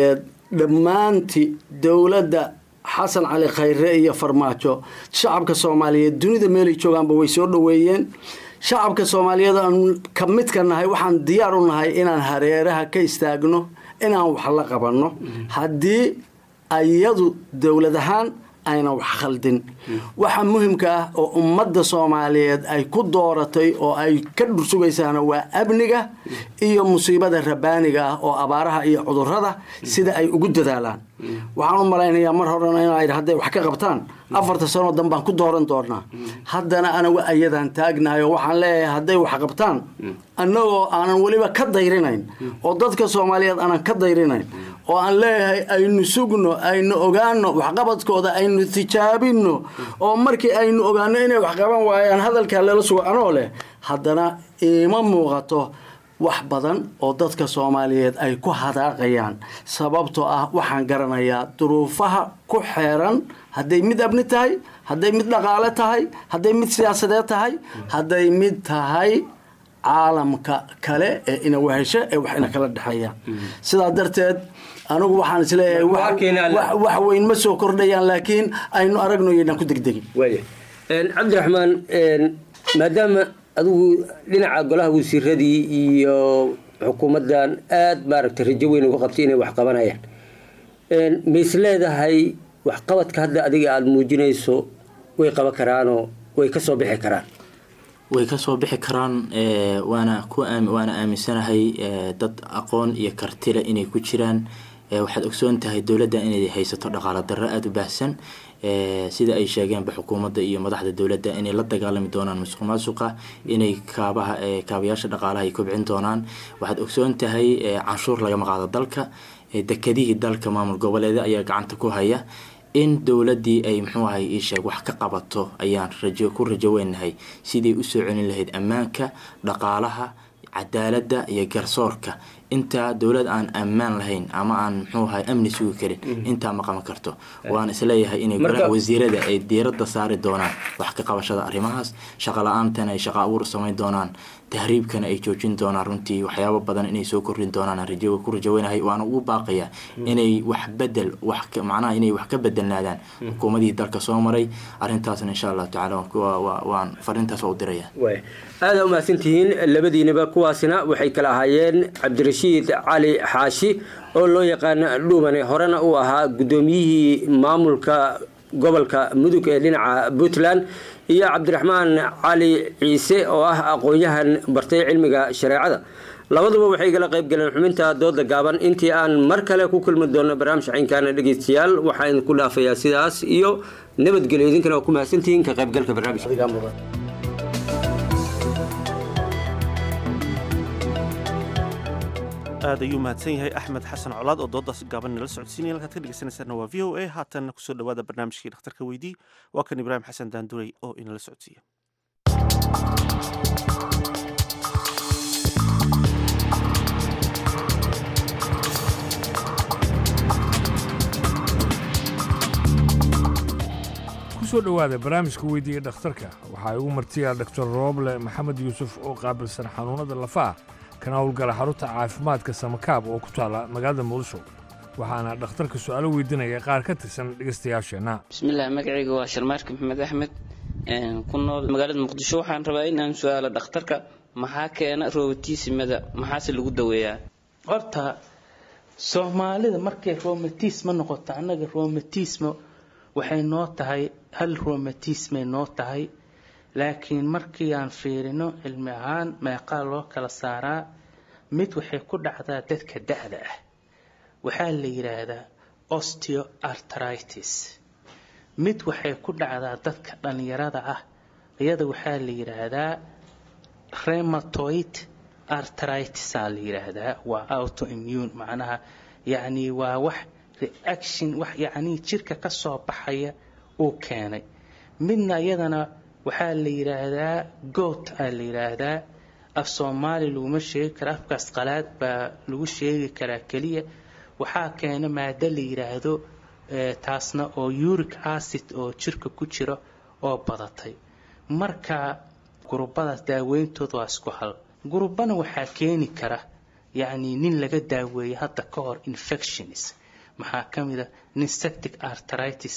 dhammaantii dowladda xasan cali khayre iyo farmaajo shacabka soomaaliyeed dunida meelay joogaanba way soo dhoweeyeen shacabka soomaaliyeed aan ka midka nahay waxaan diyaar u nahay inaan hareeraha ka istaagno inaan wax la qabanno haddii ayadu dowlad ahaan ayna wax khaldin waxa muhimka ah oo ummadda soomaaliyeed ay ku dooratay oo ay ka dhursugaysaana waa amniga iyo musiibada rabaaniga ah oo abaaraha iyo cudurrada sida ay ugu dadaalaan waxaan u malaynayaa mar horena inay hadday wax ka qabtaan afarta sanoo dan baan ku dooran doonaa haddana anagu ayadaan taagnahay oo waxaan leeyahay hadday wax qabtaan annagoo aanan weliba ka dayrinayn oo dadka soomaaliyeed aanan ka dayrinayn oo aan leeyahay aynu sugno aynu ogaano waxqabadkooda aynu tijaabino oo markii aynu ogaano inay wax qaban waayaan hadalkaa lala sugo anoo leh haddana iima muuqato wax badan oo dadka soomaaliyeed ay ku hadaaqayaan sababtoo ah waxaan garanayaa duruufaha ku xeeran hadday mid abni tahay hadday mid dhaqaale tahay hadday mid siyaasadeed tahay hadday mid tahay caalamka kale ee ina wehesho ee wax ina kala dhexeeyaan sidaa darteed anigu waxaan isleeyahay wax weyn ma soo kordhayaan laakiin aynu aragno yaynaan ku degdegin cabdiraxmaan maadaama adigu dhinaca golaha wasiiradii iyo xukuumaddan aada maaragtay rajo weyn uga qabtay inay wax qabanayaan ma is leedahay waxqabadka hadda adiga aada muujinayso way qaban karaanoo way kasoo bixi karaan way kasoo bixi karaan waana ku waana aaminsanahay dad aqoon iyo kartile inay ku jiraan waxaad ogsoon tahay dowladda inay haysato dhaqaalo darro aada u baahsan sida ay sheegeenba xukuumadda iyo madaxda dowladda inay la dagaalami doonaan musuq maasuqa inay kaabaha kaabayaasha dhaqaalaha ay kobcin doonaan waxaad ogsoon tahay canshuur lagama qaado dalka dekadihii dalka maamul goboleeda ayaa gacanta ku haya in dowladdii ay muxuu ahay ii sheeg wax ka qabato ayaan rajo ku rajo weynahay sidii usoo celin lahayd ammaanka dhaqaalaha cadaaladda iyo garsoorka intaa dowlad aan ammaan lahayn ama aan muxuu ahay amni sugi karin intaa ma qaban karto waan isleeyahay inay golaha wasiirada ay diiradda saari doonaan wax ka qabashada arrimahaas shaqa la-aantana ay shaqa abuur samayn doonaan tahriibkana ay joojin doonaan runtii waxyaabo badan inay soo kordhin doonaan rajo ku rajaweynahay waana ugu baaqaya inay wax bedel wax macnaha inay wax ka bedelnaadaan xukuumadihii dalka soo maray arrintaasna insha allahu tacaala waan fariintaas waa u diraya aada umahadsantihiin labadiinaba kuwaasina waxay kala ahaayeen cabdirashiid cali xaashi oo loo yaqaana dhuumane horena uu ahaa guddoomiyihii maamulka gobolka mudug ee dhinaca puntland iyo cabdiraxmaan cali ciise oo ah aqoon-yahan bartay cilmiga shareecada labaduba waxay kala qayb galeen xubinta dooda gaaban intii aan mar kale ku kulmi doono barnaamij caynkaana dhegeystayaal waxaa idinku dhaafayaa sidaas iyo nabadgelyo idinkana waa ku mahadsantihiin ka qaybgalka barnaamijka aad ayuu mahadsan yahay axmed xasan colaad oo doodaas gaaban nala socodsiinaya halkaad ka dhegeysanaysaana waa v o a haatanna kusoo dhawaada barnaamijkii dhakhtarka weydii waa kan ibraahim xasan daanduray oo inala socodsiiya kusoo dhowaada barnaamijka weydiiya dhakhtarka waxaa igu martiya doctor rooble maxamed yuusuf oo qaabilsan xanuunada lafaha kana howlgala xarunta caafimaadka samakaab oo ku taala magaalada muqdisho waxaana dhakhtarka su-aalo weydiinaya qaar ka tirsan dhegeystayaasheenna bismillaah magacayga waa sharmaarka maxamed axmed ku nool magaalada muqdisho waxaan rabaa inaan su-aalo dhakhtarka maxaa keena robotisimada maxaase lagu daweeyaa horta soomaalida markay romatisma noqoto annaga romatisma waxay noo tahay hal romatismay noo tahay laakiin markii aan fiirino cilmi ahaan meeqaa loo kala saaraa mid waxay ku dhacdaa dadka da-da ah waxaa la yidhaahdaa osteoartritis mid waxay ku dhacdaa dadka dhallinyarada ah iyada waxaa la yidhaahdaa rematoid artritisaa la yidhaahdaa waa autoimmune macnaha yacni waa wax reaction wax yacni jirka ka soo baxaya uu keenay midna iyadana waxaa la yidhaahdaa goat aa la yidhaahdaa af soomaali laguma sheegi kara afkaas qalaad baa lagu sheegi karaa keliya waxaa keena maado la yidhaahdo taasna oo uric acid oo jirka ku jira oo badatay marka gurubadaas daaweyntooda waa isku hal gurubana waxaa keeni kara yacni nin laga daaweeyey hadda ka hor infections maxaa ka mid a insectic arthritis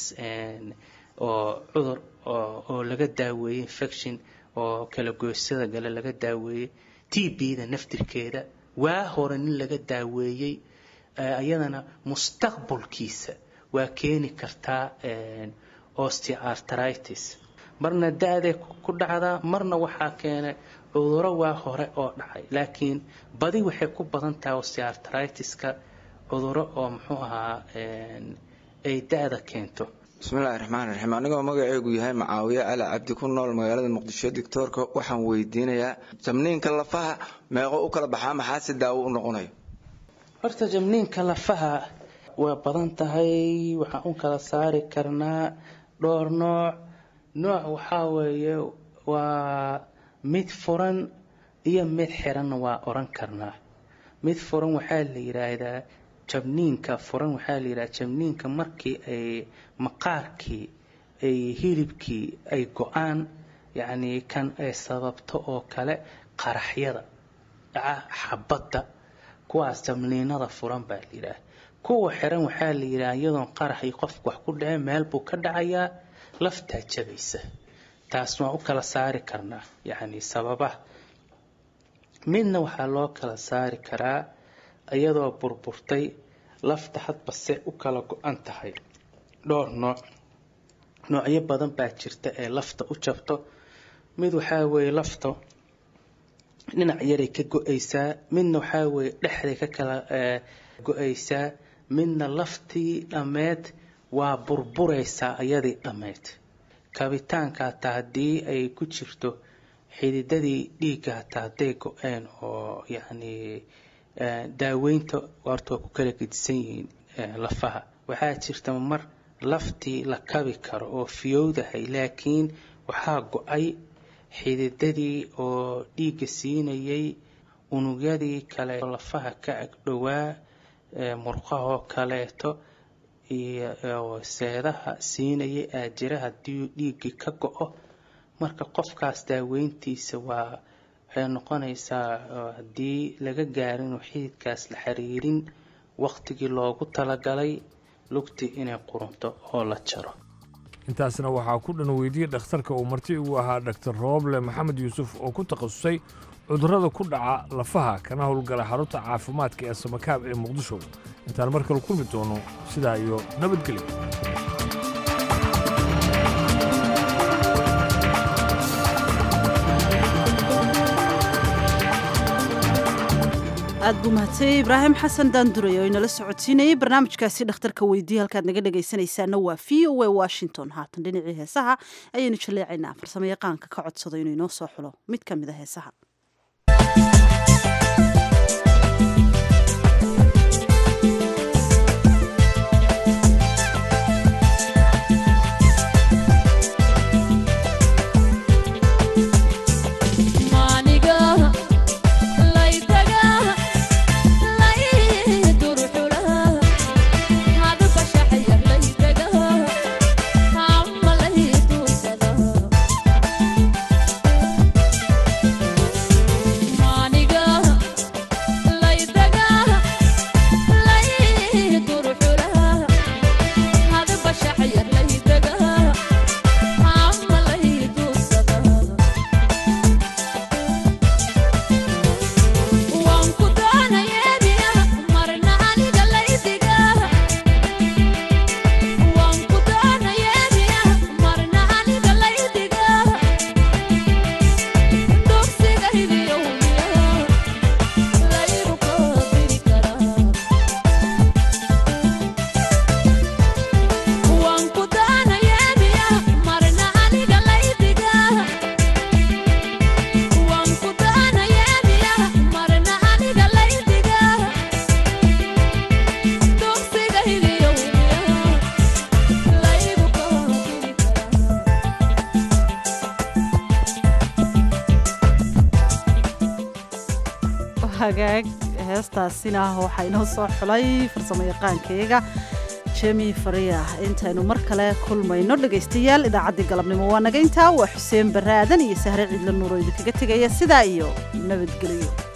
oo cudur oo laga daaweeyey infection oo kala goysada gale laga daaweeyey t b-da naftirkeeda waa hore nin laga daaweeyey ayadana mustaqbalkiisa waa keeni kartaa osteoarthritis marna da-day ku dhacdaa marna waxaa keenay cuduro waa hore oo dhacay laakiin badi waxay ku badan tahay osteoarthritis-ka cuduro oo muxuu ahaa ay da-da keento bismillahi raxmaan raxiim anigoo magaceegu yahay macaawiye cali cabdi ku nool magaalada muqdisho doctoorka waxaan weydiinayaa jamniinka lafaha meeqo u kala baxaa maxaa si daawo u noqonayo horta jamniinka lafaha waa badan tahay waxaan u kala saari karnaa dhowr nooc nooc waxaa weeye waa mid furan iyo mid xiranna waa oran karnaa mid furan waxaa la yiraahdaa jabniinka furan waxaa la yidhaha jabniinka markii ay maqaarkii ay hilibkii ay go-aan yacnii kan ay sababto oo kale qaraxyada dhaca xabadda kuwaas jabniinada furan baa la yidhaha kuwa xiran waxaa la yidhaha iyadoon qaraxii qofku wax ku dhaceen meel buu ka dhacayaa laftaa jabaysa taas waan u kala saari karnaa yacni sababaha midna waxaa loo kala saari karaa iyadoo burburtay lafta hadba se u kala go-an tahay dhowr nooc noocyo badan baa jirta ee lafta u jabto mid waxaa weeye lafta dhinac yaray ka go-aysaa midna waxaa weeye dhexday ka kala go-aysaa midna laftii dhammeed waa burburaysaa iyadii dhammeyd kabitaanka hataa haddii ay ku jirto xididadii dhiigga hataa hadday go-een oo yacni daaweynta horta waa ku kala gedisan yihiin lafaha waxaa jirta mar laftii la kabi karo oo fiyowdahay laakiin waxaa go-ay xididadii oo dhiigga siinayay unugyadii kale lafaha ka agdhowaa murqahoo kaleeto iyo seedaha siinayay aajira haddii dhiiggii ka go-o marka qofkaas daaweyntiisa waa waxay noqonaysaa haddii laga gaarin inuu xididkaas la xiriirin waqtigii loogu talagalay lugtii inay qurunto oo la jaro intaasna waxaa ku dhan weydiiyey dhakhtarka uu marti ugu ahaa dhaktar rooble maxamed yuusuf oo ku takhasusay cudurrada ku dhaca lafaha kana howlgala xarunta caafimaadka ee samakaab ee muqdisho intaan mar kale kulmi doono sidaa iyo nabadgelyo aad buu mahadsanyaey ibraahim xasan daandurey oo inala socodsiinayay barnaamijkaasi dhakhtarka weydiiye halkaad naga dhegaysanaysaana waa v o a washington haatan dhinacii heesaha ayaynu jaleecaynaa farsamo yaqaanka ka codsado inuu inoo soo xulo mid ka mid a heesaha hagaag heestaasina waxaa inoo soo xulay farsamo yaqaankayga jemi fariya intaynu mar kale kulmayno dhegaystayaal idaacaddii galabnimo waa naga intaa waa xuseen barre aadan iyo sahre ciidla nuuro idinkaga tegaya sidaa iyo nabadgelyo